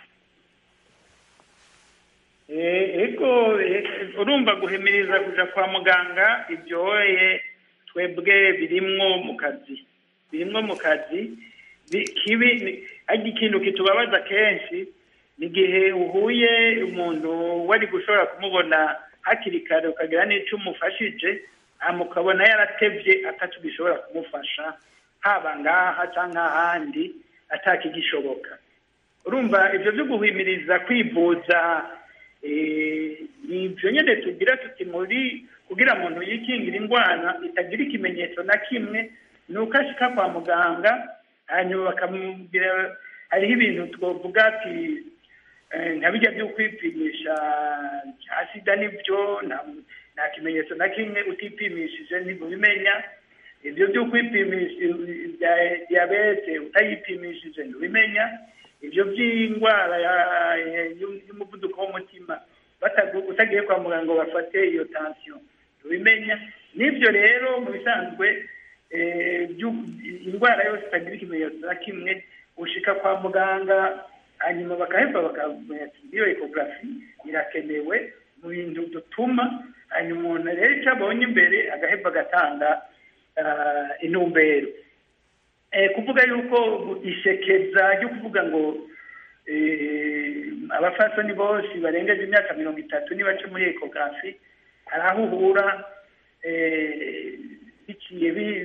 Eh, ego eh, urumva guhimiriza kuja kwa muganga ibyoye twebwe birimwo mu kazi birimwo mu kazi Bi- kibi ni- ariko ikintu kitubabaza kenshi ni igihe uhuye umuntu wari gushobora kumubona hakiri kare ukagira n'icyo umufashije hama ukabona yaratevye atatu gishobora kumufasha haba ngaha cyangwa ahandi atakigishoboka urumva ibyo byo guhimiriza kwivuza eh, ni ibyo nyine tugira tuti muri kugira umuntu yikingira indwara itagira ikimenyetso na kimwe ni uko ashika kwa muganga hanyuma bakamubwira hariho ibintu twavuga ati eh, nka bijya byo kwipimisha cya sida nibyo nta nta kimenyetso na kimwe utipimishije ntibimenya ibyo byo kwipimisha ibya diyabete utayipimishije ntibimenya ibyo by'indwara ya- ya- y'umuvuduko w'umutima batagu- utagiye kwa muganga ngo bafate iyo tansiyo ntibimenya n'ibyo rero mu bisanzwe eh, byu- indwara yose itagira ikimenyetso na kimwe ushika kwa muganga hanyuma bakaheva bakamenya ati iyo ekogarafi irakenewe mu bintu dutuma hanyuma umuntu rero icyo abonye imbere agaheva agatanga ah, intumbero Eh, kuvuga yuko ishekeza ryo kuvuga ngo eh, abafasoni bose barengeje imyaka mirongo itatu nibace muri ekografi hari aho uhura eh, biciye bi-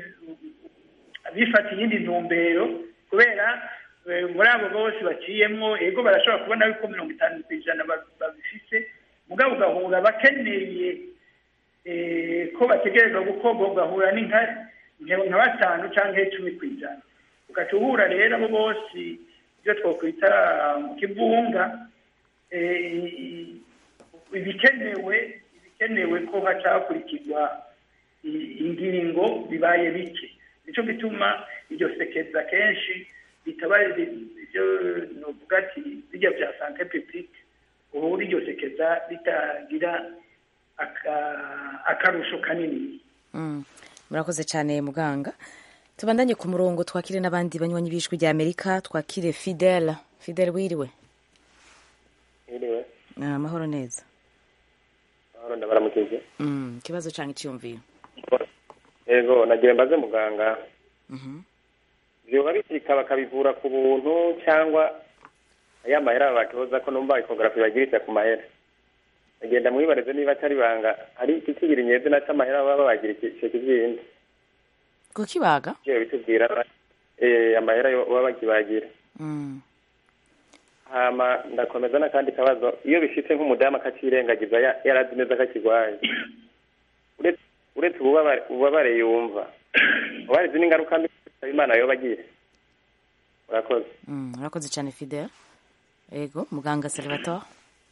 bifata iyindi ntumbero kubera eh, muri abo bose baciyemwo ego barashobora kubona yuko mirongo itanu ku ijana ba- babifise mugabo ugahura bakeneye eh, ko bategerezwa gukorwa ugahura ni nka nka nka batanu cyangwa icumi ku ijana ugaca uhura rero abo bose ibyo twakwita mu kivunga eh, ibikenewe ibikenewe ko haca hakurikizwa i- ingingo bibaye bike nicyo gituma iryo sekeza kenshi bitaba ibyo novuga ati bijya bya sante publique uhura iryo sekeza ritagira aka- akarusho kanini Mm. murakoze cyane muganga tubandanye ku murongo twakire n'abandi banywanyi b'ijwi rya amerika twakire fidele fidele wiriwe Iriwe, Ah, amahoro neza ahora ndabaramukije. Mm, ikibazo cyangwa icyiyumviro Yego, nagiye mbaze muganga. Mhm. Vyoba bishika bakabivura ku buntu cyangwa aya mahera batoza ko numva ecography bagirisha ku mahera. Agenda mwibarize niba atari banga ari ikigira inyeze na cy'amahera baba bagira icyo kizindi. kukibaga Cyo bitubwira eh amahera yo baba bakibagira. Mm. Hama ndakomeza n'akandi kabazo iyo bishitse nk'umudamu akacirengagiza ya- yarazi neza ko akigwaye. Uretse uretse ububabare ububabare yumva. Ubarizi n'ingaruka mbi Imana yoba agiye. Urakoze. Mm, urakoze cyane fidele ego muganga salvatore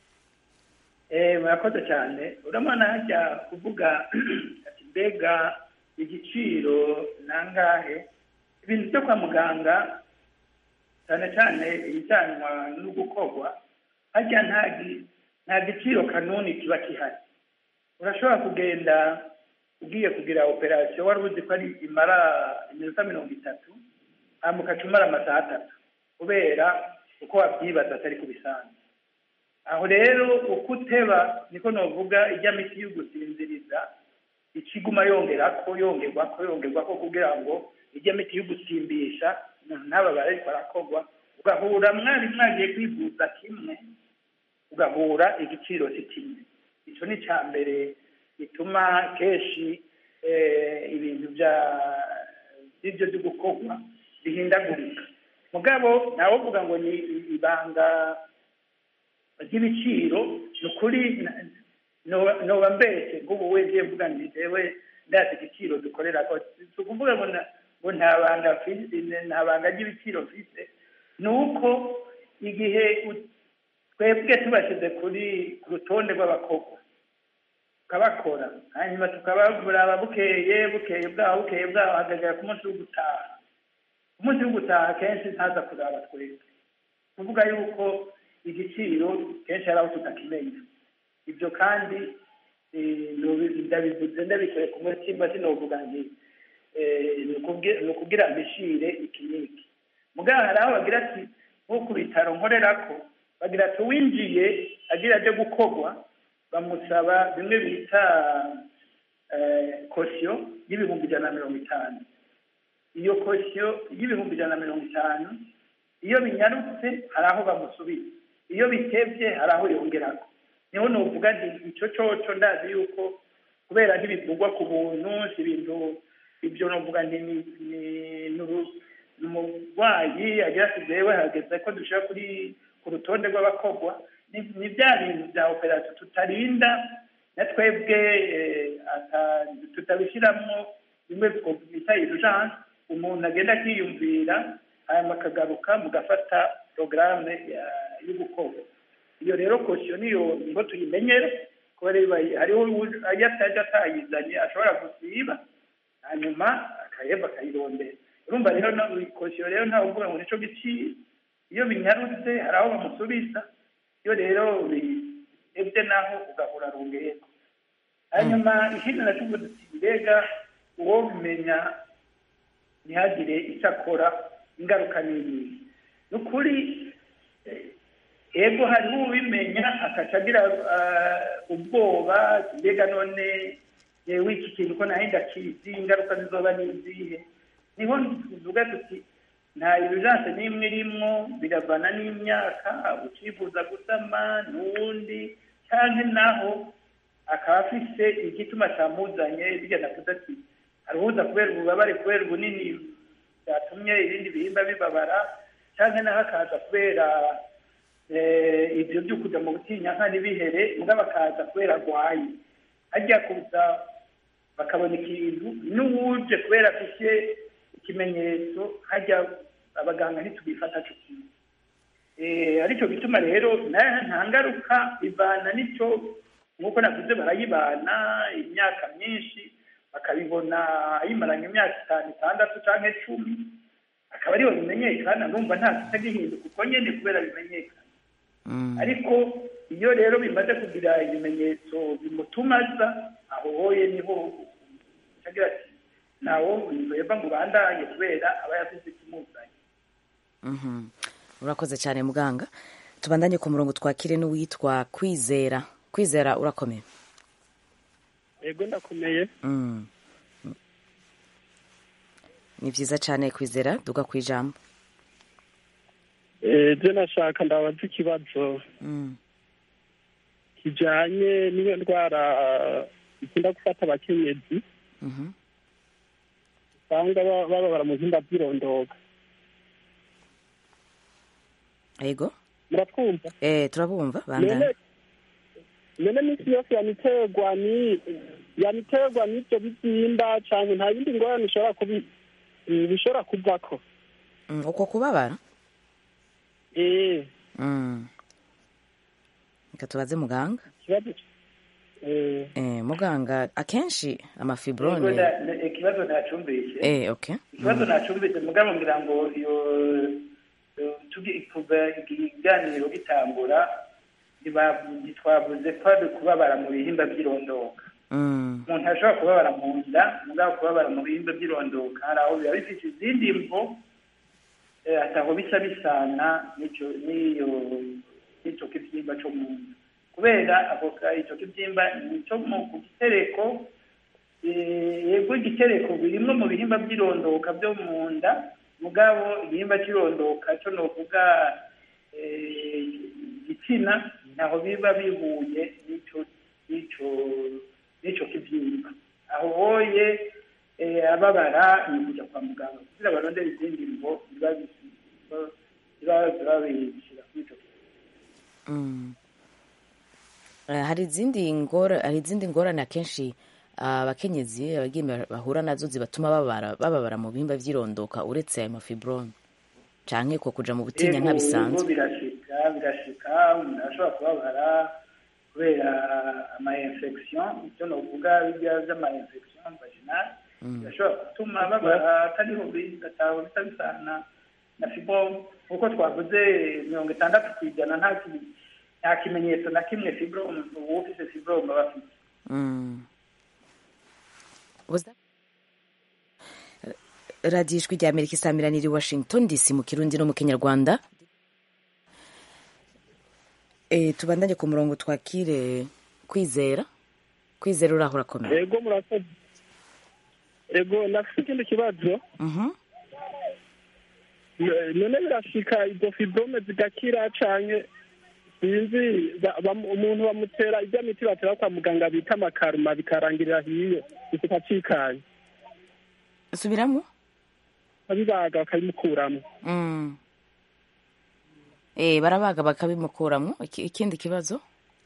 Eh, murakoze cyane urabona hajya kuvuga ati mbega igiciro nangahe ibintu byo kwa muganga cyane cyane ibijyanwa no gukorwa hajya nta gi- nta giciro kanuni kiba gihari urashobora kugenda ugiye kugira operasiyo wari uzi ko ari imara iminota mirongo itatu hanyuma ugaca umara amasaha atatu kubera uko wabyibaza atari ku bisanzwe aho rero uko uteba niko novuga ijya miti yo gusinziriza ikiguma yongera ko yongerwa ko yongerwa ko kugira ngo ijya miti yo gusimbisha umuntu ntababare ariko arakorwa ugahura mwari mwagiye kwivuza kimwe ugahura igiciro si kimwe icyo ni icya mbere bituma kenshi eh, ibintu bya by'ibyo byo gukorwa bihindagurika mugabo ntawe uvuga ngo ni ibanga ry'ibiciro ni ukuri na- no- noba mbese nk'ubu we ngiye mvuga nti jewe ndazi igiciro dukorera ko si ukuvuga ngo na- ngo nta banga afise nta banga ry'ibiciro mfise ni uko igihe u- twebwe tubashyize kuri ku rutonde rw'abakobwa tukabakora hanyuma tukabagura bukeye bukeye bwaho bukeye bwaho hagagera ku munsi wo gutaha ku munsi wo gutaha kenshi ntaza kuraba twebwe kuvuga yuko igiciro kenshi hari aho tutakimenya ibyo kandi eh, nubi- ndabivuze ndabikuye ku mutima sinovuga nti eh, ni ukubwi- ni ukubwira mbishire iki n'iki mugabo hari aho bagira ati nko ku bitaro nkorerako bagira ati uwinjiye agira aje gukorwa bamusaba bimwe bita eh, kosiyo y'ibihumbi ijana na mirongo itanu iyo kosiyo y'ibihumbi ijana na mirongo itanu iyo binyarutse hari aho bamusubiza iyo bitebye hari aho yongerako niho nuvuga nti icyo coco ndazi yuko kubera ntibivugwa ku buntu si ibintu ibyo nuvuga nti ni ni- ni uru- ni umurwayi agira ati jewe hageze ko dushira kuri ku rutonde rw'abakogwa ni ni bya bintu bya operasiyo tutarinda na twebwe eh, ata- tutabishyiramo bimwe bita urugence umuntu agenda akiyumvira hanyuma akagaruka mugafata porogaramu yo gukorwa iyo rero kosiyo niyo niho tuyimenyera kubera iba- hariho uwu- iyo atajya atayizanye ashobora gusiba hanyuma akaheba akayirondera urumva rero no- kosiyo rero ntawe uvuga ngo nico giciro iyo binyarutse hari aho bamusubiza iyo rero bihebye naho ugahura rungeko hanyuma ikindi nacuvuze uti mbega uwo bimenya ntihagire icyo akora ingaruka ni iyihe ni ukuri eh, ego hariho ubimenya akaca agira ah, ubwoba ati mbega none yewe iki kintu ko nahe ndakizi ingaruka zizoba ni izihe niho tuvuga tuti nta urugence n'imwe irimwo biravana n'imyaka ucifuza gusama n'uwundi cyangwa naho akaba afise igituma cyamuzanye bijya navuze ati aruhuza kubera ububabare kubera ubunini byatumye ibindi bihimba bibabara cyangwa naho akaza kubera eh, ibyo byo kujya mu butinyanka ntibihere mugabo akaza kubera arwaye hajya kuza bakabona ikintu n'uwuje kubera afite ikimenyetso hajya abaganga ntitubifata cyo kimwe Eh, aricyo gituma rero na- nta ngaruka bivana n'icyo nk'uko navuze barayibana imyaka myinshi bakabibona ayimaranye imyaka itanu itandatu cyangwa icumi akaba ariho bimenyekana numva nta kitagihinduka uko nyine kubera bimenyekana ariko iyo rero bimaze kugira ibimenyetso bimutuma aza aho hoye niho agira ati ntawo weba ngo ubandanye kubera aba yavuze ikimuzanye Mhm. urakoze cyane muganga tubandanye ku murongo twakire n'uwitwa kwizera kwizera urakomeye yego ndakomeye Mm. ni byiza cyane kwizera duga ku ijambo Eh, je nashaka ndabaza ikibazo Mm. kijanye n'iyo ndwara ikunda gufata abakenyezi Mhm. usanga ba- bababara mu bihimba by'irondoka yego muratwumva eh turabumva bandana none none minsi yose yaniterwa ni yaniterwa n'ibyo bibyimba cyane nta yindi ngorane ishobora kubi eh, bishobora kuvako Mm, uko kubabara eh Mm. reka tubaze muganga ikibazo eh eh, muganga akenshi Yego, amafibrone na- na- ikibazo nacumbishe eh, okay ikibazo nacumbitse mugabo ngira ngo iyo iyo tugi- kuva ikiganiro gitangura ntiba- ntitwavuze ko ari kubabara mu bihimba by'irondoka Mm. umuntu ashobora kubabara mu nda mugabo kubabara mu bihimba by'irondoka hari aho biba bifite izindi mvo eh, ataho bisa bisana n'icyo n'iyo n'icyo kibyimba cyo mu nda kubera ako ka- icyo kibyimba ni icyo mu ku gitereko eh, yego igitereko birimwe mu bihimba by'irondoka byo mu nda mugabo igihimba cy'irondoka cyo novuga eh, igitsina naho biba bihuye n'icyo n'icyo n'icyo kibyimba aho hoye eh, ababara ni kujya kwa muganga kugira barondere izindi ngo biba biba biba bishyira kuri icyo Mm. Eh, hari izindi ngora hari izindi ngorane akenshi abakenyezi abagimba bahura nazo zibatuma babara bababara mu bihimba vy'irondoka uretse ayo mafibrome canke ko kuja mu butinya Yego, ntabisanzwe yego, birashika birashika umuntu arashobora kubabara kubera ama infection ivyo novuga birya vy'ama infection vaginal birashobora gutuma babara atariho bidataho bisa bisana na fibrome nkuko twavuze mirongo itandatu ku ijana nta ki- nta kimenyetso na kimwe fibrome uba ufise fibrome aba afite Mm. Was that- radiyo ijwi rya amerika isamiraniye i washington dc mu kirundi no mu kinyarwanda e, tubandanye ku murongo twakire kwizera kwizera uraho urakomeye ego murakoze ego ndafite ikindi kibazo Mhm. N- none birashika izo fibrome zigakira canke sinzi ba- bam- umuntu bamutera ijya miti batera kwa muganga bita amakaruma bikarangirira hiyo bikika cikanye subiramo babibaga bakabimukuramo Mm. e, barabaga bakabimukuramwo Iki- ikindi kibazo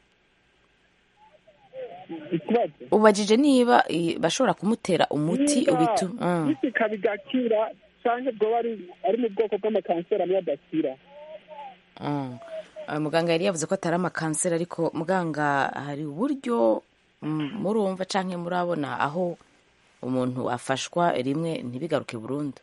ikibazo ubajije niba i, bashobora kumutera umuti Niba ubitu mm. bisika bigakira canke bwoba ari ari mu bwoko bw'amakanseri amwe adakira Mm. Uh, muganga yari yavuze ko atari amakanseri ariko muganga hari uburyo mm, murumva canke murabona aho umuntu afashwa rimwe ntibigaruke burundu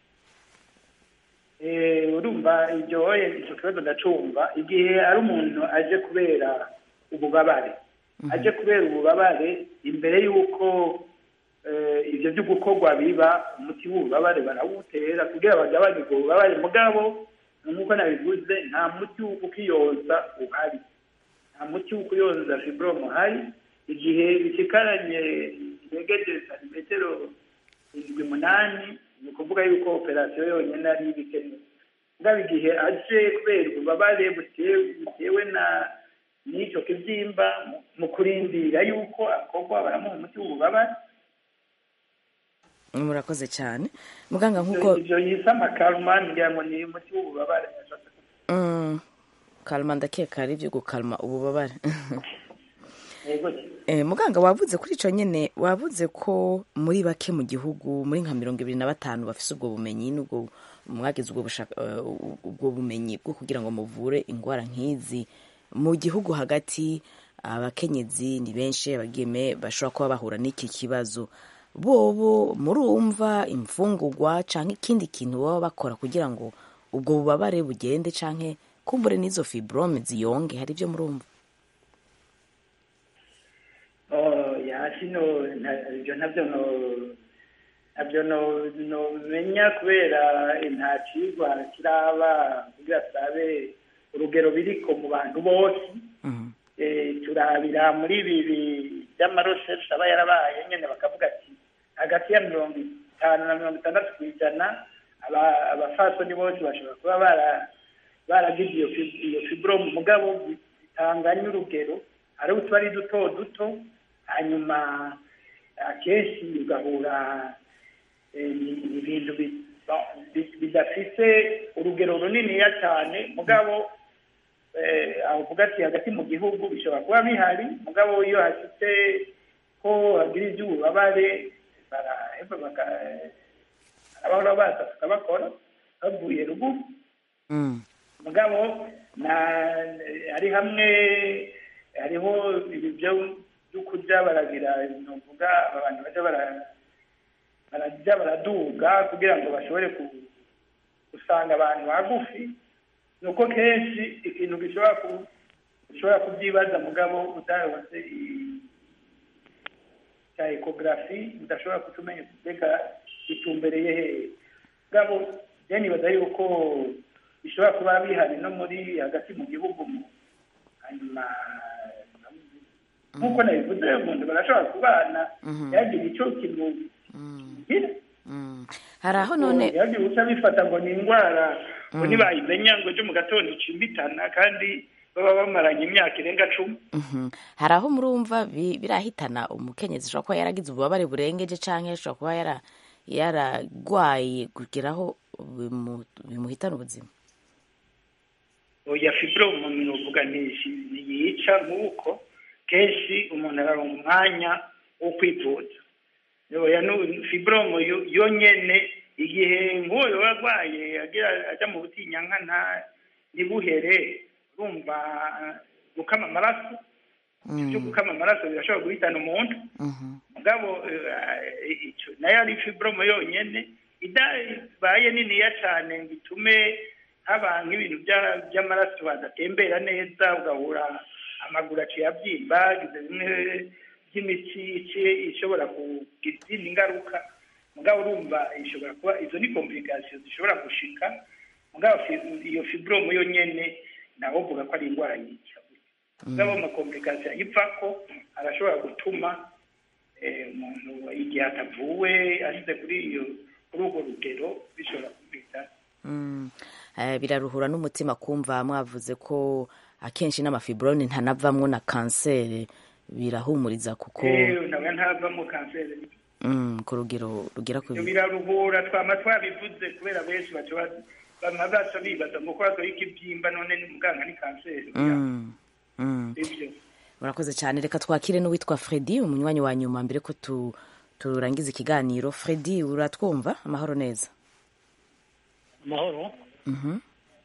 Eh, urumva iryo icyo kibazo ndacumva igihe ari umuntu aje kubera ububabare aje kubera ububabare imbere y'uko eh, ibyo byo gukorwa biba umuti w'ububabare barawutera kugira bagabanye ubwo bubabare mugabo nk'uko nabivuze nta muti wo kukiyoza uhari nta muti wo kuyoza fibrome uhari igihe bishikaranye integereje santimetero indwi munani ni ukuvuga yuko operasiyo yonyine ari ibikenewe mugabo igihe aje kubera ububabare butewe butewe na n'icyo kibyimba mu- mu kurindira yuko akorwa baramuha umuti w'ububabare murakoze cyane muganga nk'uko ibyo yise amakaruma ngira ngo ni umuti w'ububabare mm, kalma ndakeka ari ibyo gukalma ububabare yego Eh, muganga wavuze kuri icyo nyine wavuze ko muri bake mu gihugu muri nka mirongo ibiri na batanu bafite ubwo bumenyi n'ubwo mwagize ubwo bushaka- eh, ubwo bumenyi bwo kugira ngo muvure indwara nk'izi mu gihugu hagati abakenyezi ni benshi abageme bashobora kuba bahura n'iki kibazo bobo murumva imfungugwa cyangwa ikindi kintu baba bakora kugira ngo ubwo bubabare bugende cyangwa kumbure n'izo fibrome ziyonge hari ibyo murumva Oh, ya kino nta- ibyo ntabyo no ntabyo no nomenya kubera nta cigwa kiraba kugira turabe urugero biriko mu bantu bose Eh, turabira muri ibi bi- by'amaroseshi aba yarabaye nyene bakavuga ati hagati ya mirongo itanu na mirongo itandatu ku ijana aba- abafasoni bose bashobora kuba bara- baragize iyo fib- iyo fibrome mugabo bitanganya urugero hari utuba ari duto duto hanyuma akenshi ugahura eh, ni- ni ibintu bi- ba- bi- bidafite urugero runiniya cyane mugabo eh, aho uvuga ati hagati mu gihugu bishobora kuba bihari mugabo iyo hafite ko hagira iby'ububabare baraheva baka- barabahora baza tukabakora bavuye ruguru mugabo na ari hamwe hariho ibi byo byo kurya baragira novuga abantu baja bara- barajya baraduga kugira ngo bashobore ku- gusanga abantu bagufi ni uko kenshi ikintu gishobora ku ushobora kubyibaza mugabo utaronse i- cya ekogarafi udashobora kutumenya mbega gitumbereye hehe mugabo je nibaza yuko bishobora kuba bihari no muri hagati mu gihugu mu- hanyuma nk'uko nabivuze umuntu barashobora kubana yagira icyo kimugira hari aho none yagira uca bifata ngo ni indwara ngo ntibayimenya ngo ejo mu gatondo icimbitana kandi baba bamaranye imyaka irenga cumi Mhm. hari aho murumva bi- birahitana umukenyezi ashobora kuba yaragize ububabare burengeje cyangwa ashobora kuba yara yaragwaye kugeraho bimu- bimuhitana ubuzima oya fibrome ni uvuga ntiyica nk'uko kenshi umuntu araronga umwanya wo kwivuza oya nu- fibromu yo- yo nyene igihe nk'uwo yoba arwaye agira ajya mu butinyankana ntibuhere urumva eh, gukama amaraso ibyo gukama amaraso birashobora guhitana umuntu mugabo eh, ico nayo ari fibromu yonyene idabaye niniya cane ngo itume haba nk'ibintu bya- by'amaraso adatembera neza ugahura amaguru aciye abyimba agize bimwe by'imitsi ici- ishobora kugira izindi ngaruka mugabo urumva ishobora kuba izo ni komplikasiyo zishobora gushika mugabo fi- iyo fibromu yo nyene nawe uvuga ko ari indwara yica mugabo amakomplikasiyo ayivako arashobora gutuma eh, umuntu igihe atavuwe ashyize kuri iyo kuri urwo rugero bishobora kumvita Mm. Eh, biraruhura n'umutima kumva mwavuze ko akenshi n'amafibrone ntanavamwo na kanseri birahumuriza kuko Eh, nawe ntavamo kanseri mm, ku rugero rugera ku ibyo biraruhura twama twabivuze kubera benshi baca ba- bama baca bibaza ngo ko hazoho ikibyimba none ni muganga ni kanseri Mm. Mm. ibyo urakoze cyane reka twakire n'uwitwa fredi umunywanyi wa nyuma mbere ko tu, turangiza ikiganiro fredi uratwumva amahoro neza amahoro Mhm.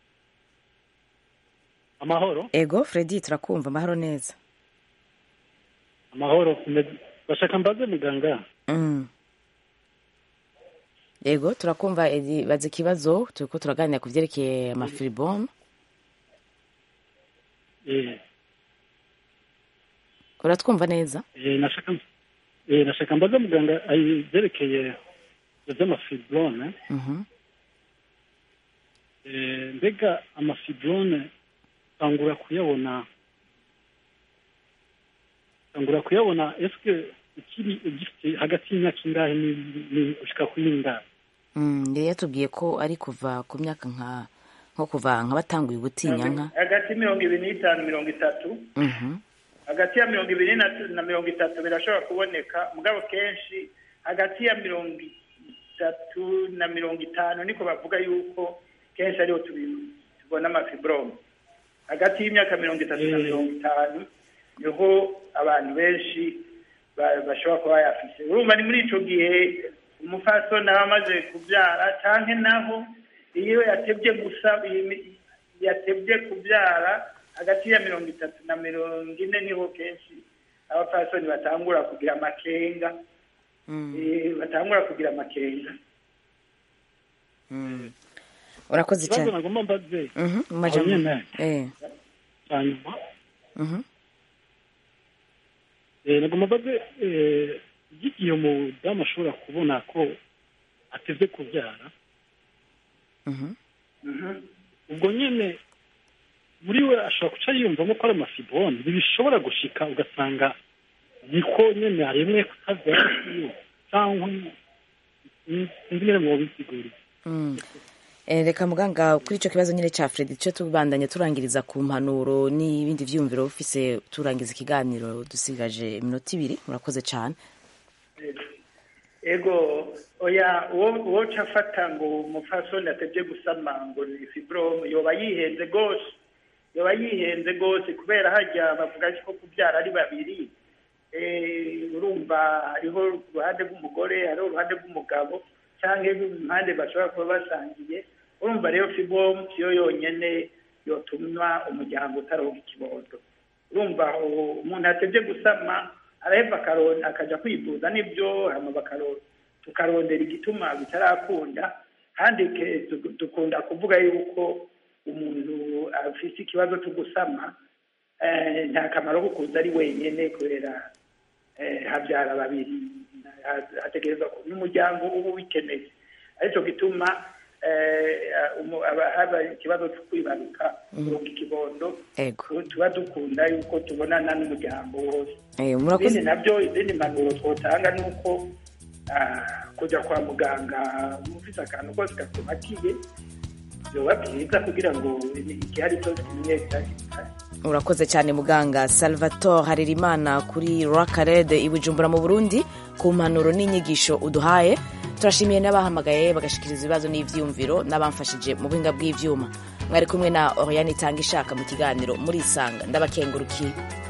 amahoro ego fredi turakumva amahoro neza amahoro kumeze- bashaka mbaze muganga Mm. ego turakumva Edi, baza ikibazo turiko turaganira ku vyerekeye amafiribome eh, uratwumva neza eh, nashaka eh, nashaka mbaze muganga ayi- ivyerekeye ivyo vy'amafibrone Mhm. eh, mbega amafibrone tangura kuyabona tangura kuyabona eske ukiri ugifite hagati y'imyaka ingahe ni- ni- gushika kuri ingahe Mm, yari yatubwiye ko ari kuva ku myaka nka nko kuva nka batanguye ubutinyanka hagati mirongo ibiri n'itanu mirongo itatu Mhm. hagati ya mirongo ibiri na, na mirongo itatu birashobora kuboneka mugabo kenshi hagati ya mirongo itatu na mirongo itanu niko bavuga yuko kenshi ariho tubi- tubona amafibrome hagati y'imyaka mirongo itatu na mirongo itanu niho abantu benshi ba- bashobora kuba bayafise urumva ni muri ico gihe umufasoni aba amaze kubyara canke naho iyo yatevye gusa yatevye kubyara hagati ya mirongo itatu na mirongo ine niho kenshi abapfasoni batangura kugira amakenga Eh, batangura kugira amakenga Mm. urakoze ikibazo cyane nagomba mbaze Mhm, mu aho majambo nyene eh hanyuma mhm eh, nagomba mbaze eh, igihe umudamu ashobora kubona ko ateze kubyara mhm ubwo nyine muri we ashobora guca yiyumvamo ko ari amafibrone ntibishobora gushika ugasanga niko nyine haremwe kutabyara kwiwe cyangwa sinzi nyine mu bisiguriye Mm. Eh, reka muganga kuri icyo kibazo nyine cya Fred cyo tubandanya turangiriza ku mpanuro n'ibindi vyumviro ufise turangiza ikiganiro dusigaje iminota ibiri murakoze cyane ego oya uwo uwo ca afata ngo umupfasoni atevye gusama ngo ni fibrome yoba yihenze gose yoba yihenze gose kubera harya bavuga ko kubyara ari babiri Eh, urumva hariho uruhande rw'umugore hariho uruhande rw'umugabo cyangwa impande bashobora kuba basangiye urumva rero fibrome siyo yonyene yotuma umuryango utaronka ikibondo urumva aho umuntu atevye gusama araheva akaro- akaja kwivuza nibyo hama bakaro- tukarondera igituma bitarakunda kandi ke- du- dukunda kuvuga yuko umuntu afise ikibazo cyo gusama eh, nta kamaro ko kuza ari wenyene kubera eh, habyara babiri Ha- hategerezwa ko n'umuryango uba ubikeneye aricyo gituma eh, umu- aba- haba ikibazo cyo kwibaruka kuronka ikibondo ego tuba dukunda yuko tubonana n'umuryango wose Eh, ibindi murakoze nabyo izindi mpanuro twotanga ni uko ah, kujya kwa muganga mufise akantu kose gatumakiye byoba byiza kugira ngo igihari cyose kimenyekane urakoze cyane muganga salvatore harerimana kuri rakarede i bujumbura mu burundi ku mpanuro n'inyigisho uduhaye turashimiye n'abahamagaye bagashikiriza ibibazo n'ivyumviro n'abamfashije mu buhinga bw'ivyuma mwari kumwe na oriane itanga ishaka mu kiganiro muri isanga ndabakengurukiye